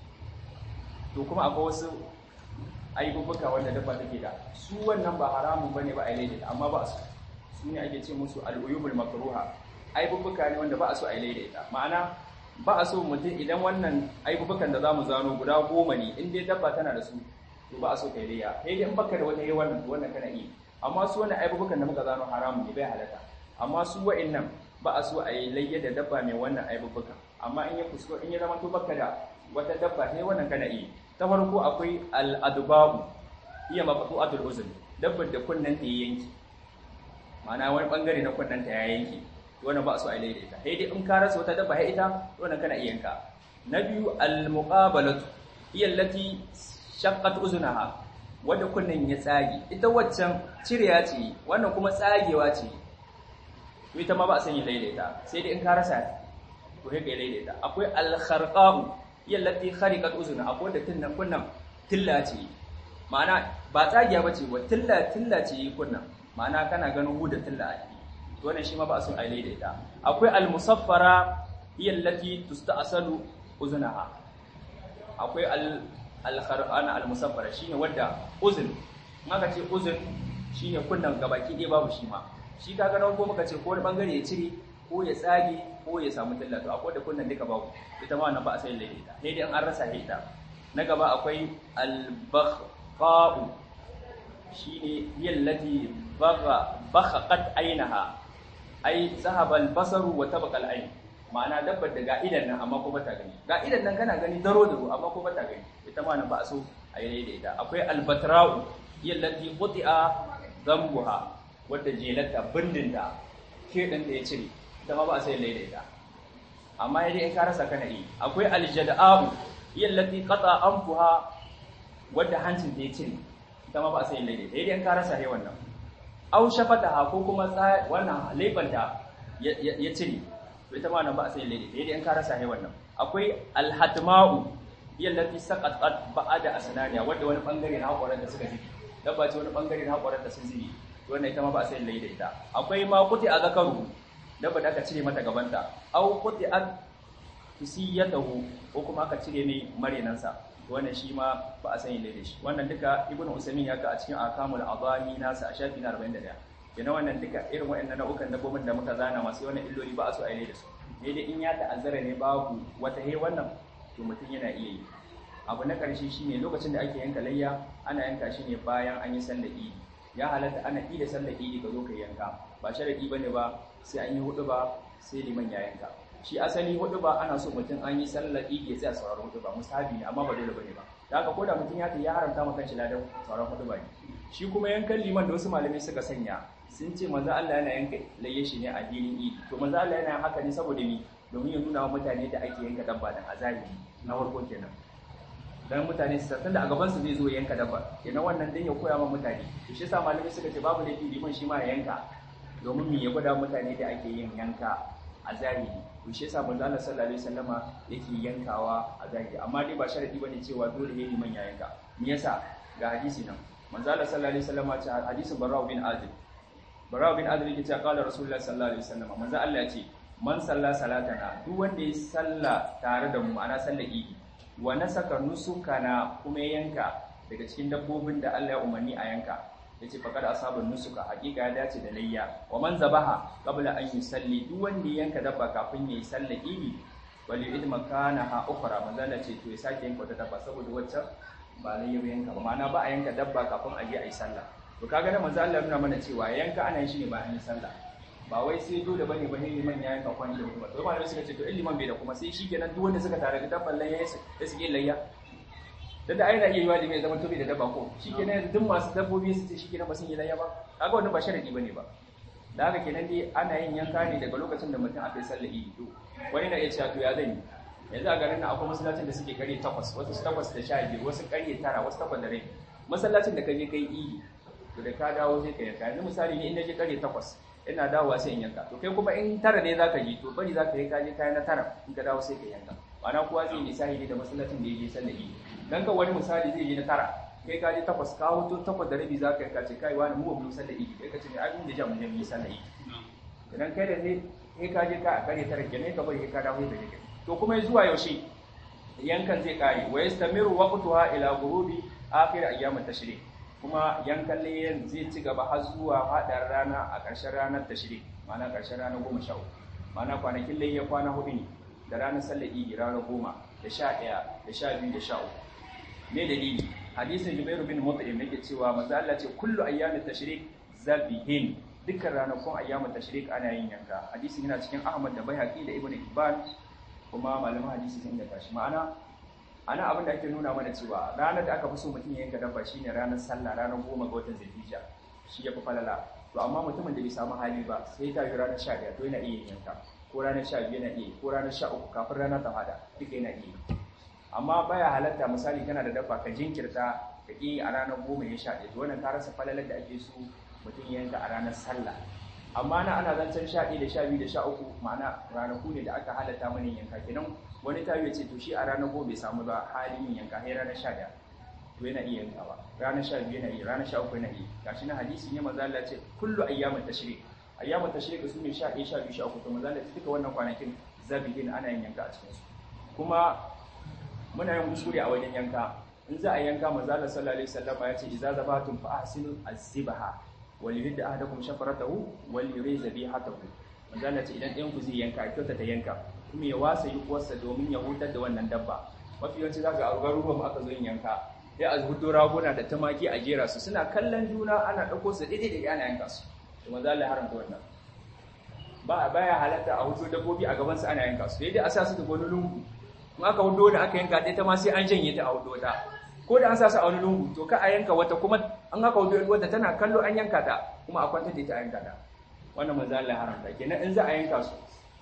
to kuma akwai wasu aibubuka wanda dabba take da su wannan ba haramun bane ba a laida ita amma ba su su ne ake ce musu al'uyubul makruha aibubuka ne wanda ba a so a yi daidaita ma'ana ba a so mutum idan wannan aibubukan da za mu zano guda goma ne in dai dabba tana da su to ba a so ka yi daiya sai dai in baka da wata yi wannan to wannan kana iya amma su wannan aibubukan da muka zano haramun ne bai halatta amma su wa'annan ba a so a yi layya da dabba mai wannan aibubukan amma in ya fusko in ya zama to baka da wata dabba sai wannan kana iya ta farko akwai al-adbabu iya maqtu'atul uzun dabbar da kunnen ta yanki ma'ana wani bangare na kunnen ta ya yanki wannan ba su a daidaita sai dai in ka rasa wata dabba sai ita wannan kana iya yanka na biyu al-muqabalatu hiya allati shaqqat uzunaha wanda kunnen ya tsage ita waccan cireya ce wannan kuma tsagewa ce to ita ma ba a sanya daidaita sai dai in ka rasa to sai ka daidaita akwai al-kharqa'u hiya allati khariqat uzuna akwai da tunnan kunnan tilla ce ma'ana ba tsagiya bace wa tilla tilla ce kunnan ma'ana kana ganin hu da tilla a ciki to wannan shi ma ba a son a daidaita akwai al-musaffara hiya allati tusta'salu uzunaha akwai al al-kharana al-musaffara shine wanda uzun maka ce uzun shine kunnan gabaki ɗaya babu shi ma shi kaga na ko muka ce ko wani bangare ya cire ko ya tsage ko ya samu tilla to akwai da kunnan duka babu ita ma wannan ba a sai daidaita sai dai an rasa ita na gaba akwai al-bakhqa'u shine yallati bagha bakhaqat ainaha ai zahaba al-basaru wa tabaqa al-ain ma'ana dabbar da ga idan nan amma ko bata gani ga idan nan kana gani daro daro amma ko bata gani ita ma nan ba so a yi daidaita akwai al-batra'u yallati quti'a zambuha wadda jelata bindinta ke dan da ya cire ita ma ba sai daidaita amma yadda in ka rasa kana yi akwai al-jada'u yallati qata anfuha wadda hancin ta ya cire ita ma ba sai daidaita yadda in ka rasa he wannan aw shafataha ko kuma wannan laifanta ya cire ita ma nan ba sai daidaita yadda in ka rasa he wannan akwai al-hatma'u yallati saqatat ba'da asnaniya wadda wani bangare na hakoran da suka jiki dabba ce wani bangare na hakoran da sun zibi wannan ita ma ba sai daidaita akwai ma kuti a zakaru dabba da aka cire mata gabanta aw kuti an fisiyatahu ko kuma aka cire mai marenansa wannan shi ma ba a sanya da shi wannan duka ibnu usaymin ya ka a cikin akamul adami nasa a shafi na 41 kenan wannan duka irin waɗannan nau'ukan dabbobin da muka zana masu wannan illoli ba a so a yi da su ne dai in ya ta'azzara ne babu wata he wannan to mutum yana iya yi abu na ƙarshe shine lokacin da ake yanka layya ana yanka shi ne bayan an yi sallar idi ya halatta ana yi da sallar idi ka zo ka yanka ba sharadi bane ba sai an yi hudu ba sai liman ya yanka shi asali hudu ba ana so mutum an yi sallar idi ya tsaya sauraron hudu ba musabi ne amma ba dole bane ba da haka koda mutum ya ya haramta maka kanshi ladan sauraron hudu ba ne shi kuma yankan liman da wasu malamai suka sanya sun ce manzo Allah yana yanka layye shi ne a filin idi to manzo Allah yana haka ne saboda ni domin ya nuna wa mutane da ake yanka dabba dan azabi na farko kenan dan mutane su san da a gaban su zai zo yanka dabba kenan wannan dan ya koya ma mutane to shi yasa malamai suka ce babu laifi liman shi ma ya yanka domin me ya gwada mutane da ake yin yanka a zahiri to shi yasa manzo Allah sallallahu alaihi wasallama yake yankawa a zahiri amma dai ba sharadi bane cewa dole ne liman ya yanka me yasa ga hadisi nan manzo Allah sallallahu alaihi wasallama ce hadisin Barra bin Azib Barra bin Azib yake cewa qala Rasulullah sallallahu alaihi wasallama manzo Allah ya ce man salla salatana duk wanda ya salla tare da mu ana sallar idi wa nasaka nusukana kuma yanka daga cikin dabbobin da Allah ya umarni a yanka yace faqad asabun nusuka hakika ya dace da layya wa man zabaha qabla an yusalli duk wanda ya yanka dabba kafin yayi sallar idi wali id makanaha ukhra manzala ce to ya sake yanka wata dabba saboda wacce ba layya ba yanka ba ma'ana ba a yanka dabba kafin a je a yi sallah to kaga da manzo Allah nuna mana cewa yanka ana yin shi ne bayan sallah ba wai sai dole bane bane liman ya yanka kwani da mutum to malamai suka ce to in liman bai da kuma sai shikenan duk wanda suka tare da dabban layya ya suke layya dan da ai na iya yiwa da mai zaman tobi da dabba ko shikenan duk masu dabbobi su ce shikenan ba sun yi layya ba kaga wannan ba sharadi bane ba da haka kenan dai ana yin yanka ne daga lokacin da mutum aka yi sallar idi to wani na iya cewa to ya zan yi yanzu a garin nan akwai masallacin da suke karye takwas wasu takwas da sha biyu wasu karye tara wasu takwas da rai masallacin da ka je kai idi to da ka dawo sai ka yanka yanzu misali ne in na je karye takwas ina dawowa sai in yanka to kai kuma in tara ne zaka je to bari zaka yi kaje kayan na tara in ka dawo sai ka yanka ma'ana kowa zai yi misali ne da masallacin da ya je sallar idi dan ka wani misali zai je na tara kai ka je takwas ka hoto takwas da rabi zaka yanka ce kai wani mu ba mu sallar idi kai ka ce ne abin da ja mu je mu yi sallar idi idan kai da ne kai ka je ka a kare tara kenan ka bari ka dawo da kai to kuma zuwa yaushe yankan zai kare wa yastamiru waqtuha ila ghurubi akhir ayyam tashrik kuma yankan layyan zai ci gaba har zuwa hadar rana a ƙarshen ranar tashrik ma'ana ƙarshen ranar 13 ma'ana kwanakin layya kwana hudu ne da ranar sallar idi ranar 10 da 11 da 12 da 13 me dalili hadisin Jubair bin Mut'im yake cewa manzo Allah ce kullu ayyamit tashrik zabihin dukkan ranakun ayyamut tashrik ana yin yanka hadisin yana cikin Ahmad da Baihaqi da Ibn Hibban kuma malaman hadisi sun inganta shi ma'ana ana abin da ake nuna mana cewa ranar da aka fi so mutum ya yanka dabba shine ranar sallah ranar goma ga watan zulhijja shi ya fi falala to amma mutumin da bai samu hali ba sai ta yi ranar sha ɗaya to yana iya yanka ko ranar sha biyu yana iya ko ranar sha uku kafin ranar ta hada duka yana iya amma baya halatta misali kana da dabba ka jinkirta ka ƙi a ranar goma ya sha ɗaya to wannan ka rasa falalar da ake so mutum ya yanka a ranar sallah amma na ana zancen sha ɗaya da sha biyu da sha uku ma'ana ranaku ne da aka halatta mana yanka kenan wani ta ce to shi a ranar goma bai samu ba halin yin yanka sai ranar sha ɗaya to yana iya yankawa ranar sha biyu yana iya ranar sha uku yana iya gashi na hadisi ne maza Allah ce kullu ayyamin tashrik ayyamin tashrik su ne sha ɗaya sha biyu sha uku to maza Allah duka wannan kwanakin zabihin ana yin yanka a cikin su kuma muna yin kuskure a wajen yanka in za a yanka maza Allah sallallahu alaihi wasallam ya ce idza zabatum fa ahsinu az-zibha wal yuhid ahadakum shafaratahu wal yuriz bihatahu manzo Allah ce idan ɗayan ku zai yanka kyauta ta yanka kuma ya wasa yi kuwarsa domin ya hutar da wannan dabba mafi yawanci zaka a garuruwan aka zo yin yanka sai a hudo raguna da tumaki a jera su suna kallon juna ana ɗauko su daidai da ana yanka su to manzo Allah ya haramta wannan ba baya halatta a hudo dabbobi a gaban su ana yanka su daidai a sa su da wani lungu in aka hudo da aka yanka ɗaya ta ma sai an janye ta a hudo ta ko da an sa su a wani lungu to ka a yanka wata kuma an haka hudo wata tana kallo an yanka ta kuma a kwanta da ita a yanka ta wannan manzo Allah ya haramta kenan in za a yanka su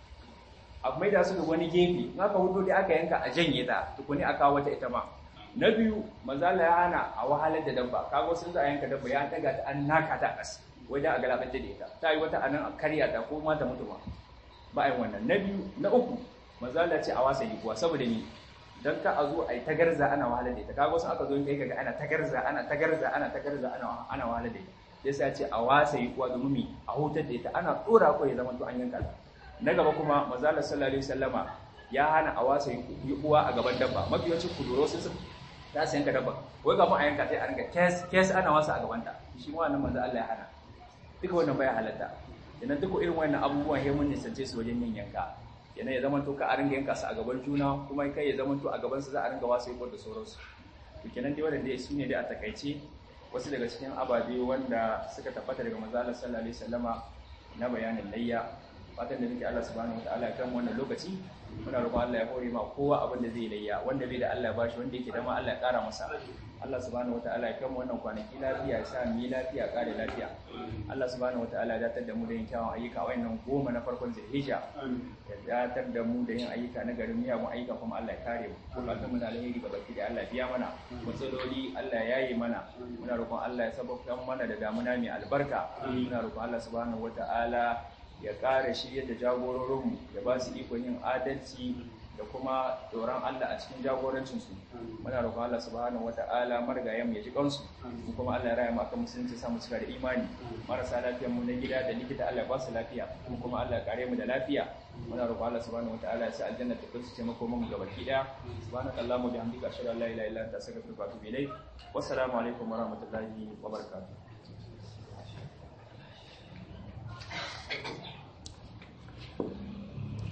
a mai da su da wani gefe in aka hudo da aka yanka a janye ta tukuni a kawo wata ita ma na biyu manzo Allah ya hana a wahalar da dabba kago sun za a yanka dabba ya daga ta an naka ta ƙasa wajen a galabar da ita ta yi wata anan a karya ta ko mata mutu ma ba a yi wannan na biyu na uku manzo Allah ce a wasa yi kuwa saboda ni dan ka a zo a yi tagarza ana wahalar da ita kago sun aka zo kai kaga ana tagarza ana tagarza ana tagarza ana ana wahalar da ita yasa ce a wasa yi kuwa domin mi a hutar da ita ana tsora ko ya zama to an yanka ta na gaba kuma manzo Allah sallallahu alaihi wasallama ya hana a wasa yi kuwa a gaban dabba mafi yawancin kuduro sun za su yanka dabba wai kafin a yanka sai a rinka kes kes ana wasa a gaban ta shi ma wannan manzo Allah ya hana duka wannan baya halatta idan duka irin wannan abubuwan ya mun nisance su wajen yin yanka yana ya zama to ka a ringa yanka su a gaban juna kuma kai ya zama to a gaban su za a ringa wasu yi da sauransu to kenan dai wannan dai su ne dai a takaice wasu daga cikin ababe wanda suka tabbata daga manzo Allah sallallahu alaihi wasallama na bayanin layya fatan da nake Allah subhanahu wataala ya kan wannan lokaci muna roƙon Allah ya hore ma kowa abin da zai layya wanda bai da Allah ya bashi wanda yake da ma Allah ya ƙara masa Allah subhanahu wataala ya kan wannan kwanaki lafiya ya sa mu yi lafiya ƙare lafiya Allah subhanahu wataala ya datar da mu da yin kyawun ayyuka a wannan goma na farkon Zulhijja ya datar da mu da yin ayyuka na garin miyagun ayyuka kuma Allah ya kare mu bukatun mu na alheri ga baki da Allah ya biya mana matsaloli Allah ya yaye mana muna roƙon Allah ya sabauta mana da damuna mai albarka muna roƙon Allah subhanahu wataala ya ƙara shirya da jagororinmu ya ba su ikon yin adalci da kuma tsoron Allah a cikin jagorancinsu muna roƙon Allah subhanahu wata'ala marigayen ya ji kansu mu kuma Allah ya raya mu akan musulunci samu cika da imani marasa lafiyar mu na gida da likita Allah ya ba su lafiya mu kuma Allah ya kare mu da lafiya muna roƙon Allah subhanahu wata'ala ya sa aljanna ta kunsu taimako mu gabaki daya subhanakallahumma bihamdika ashhadu an la ilaha illa anta astaghfiruka wa atubu ilayk wassalamu alaikum wa rahmatullahi wa barakatuh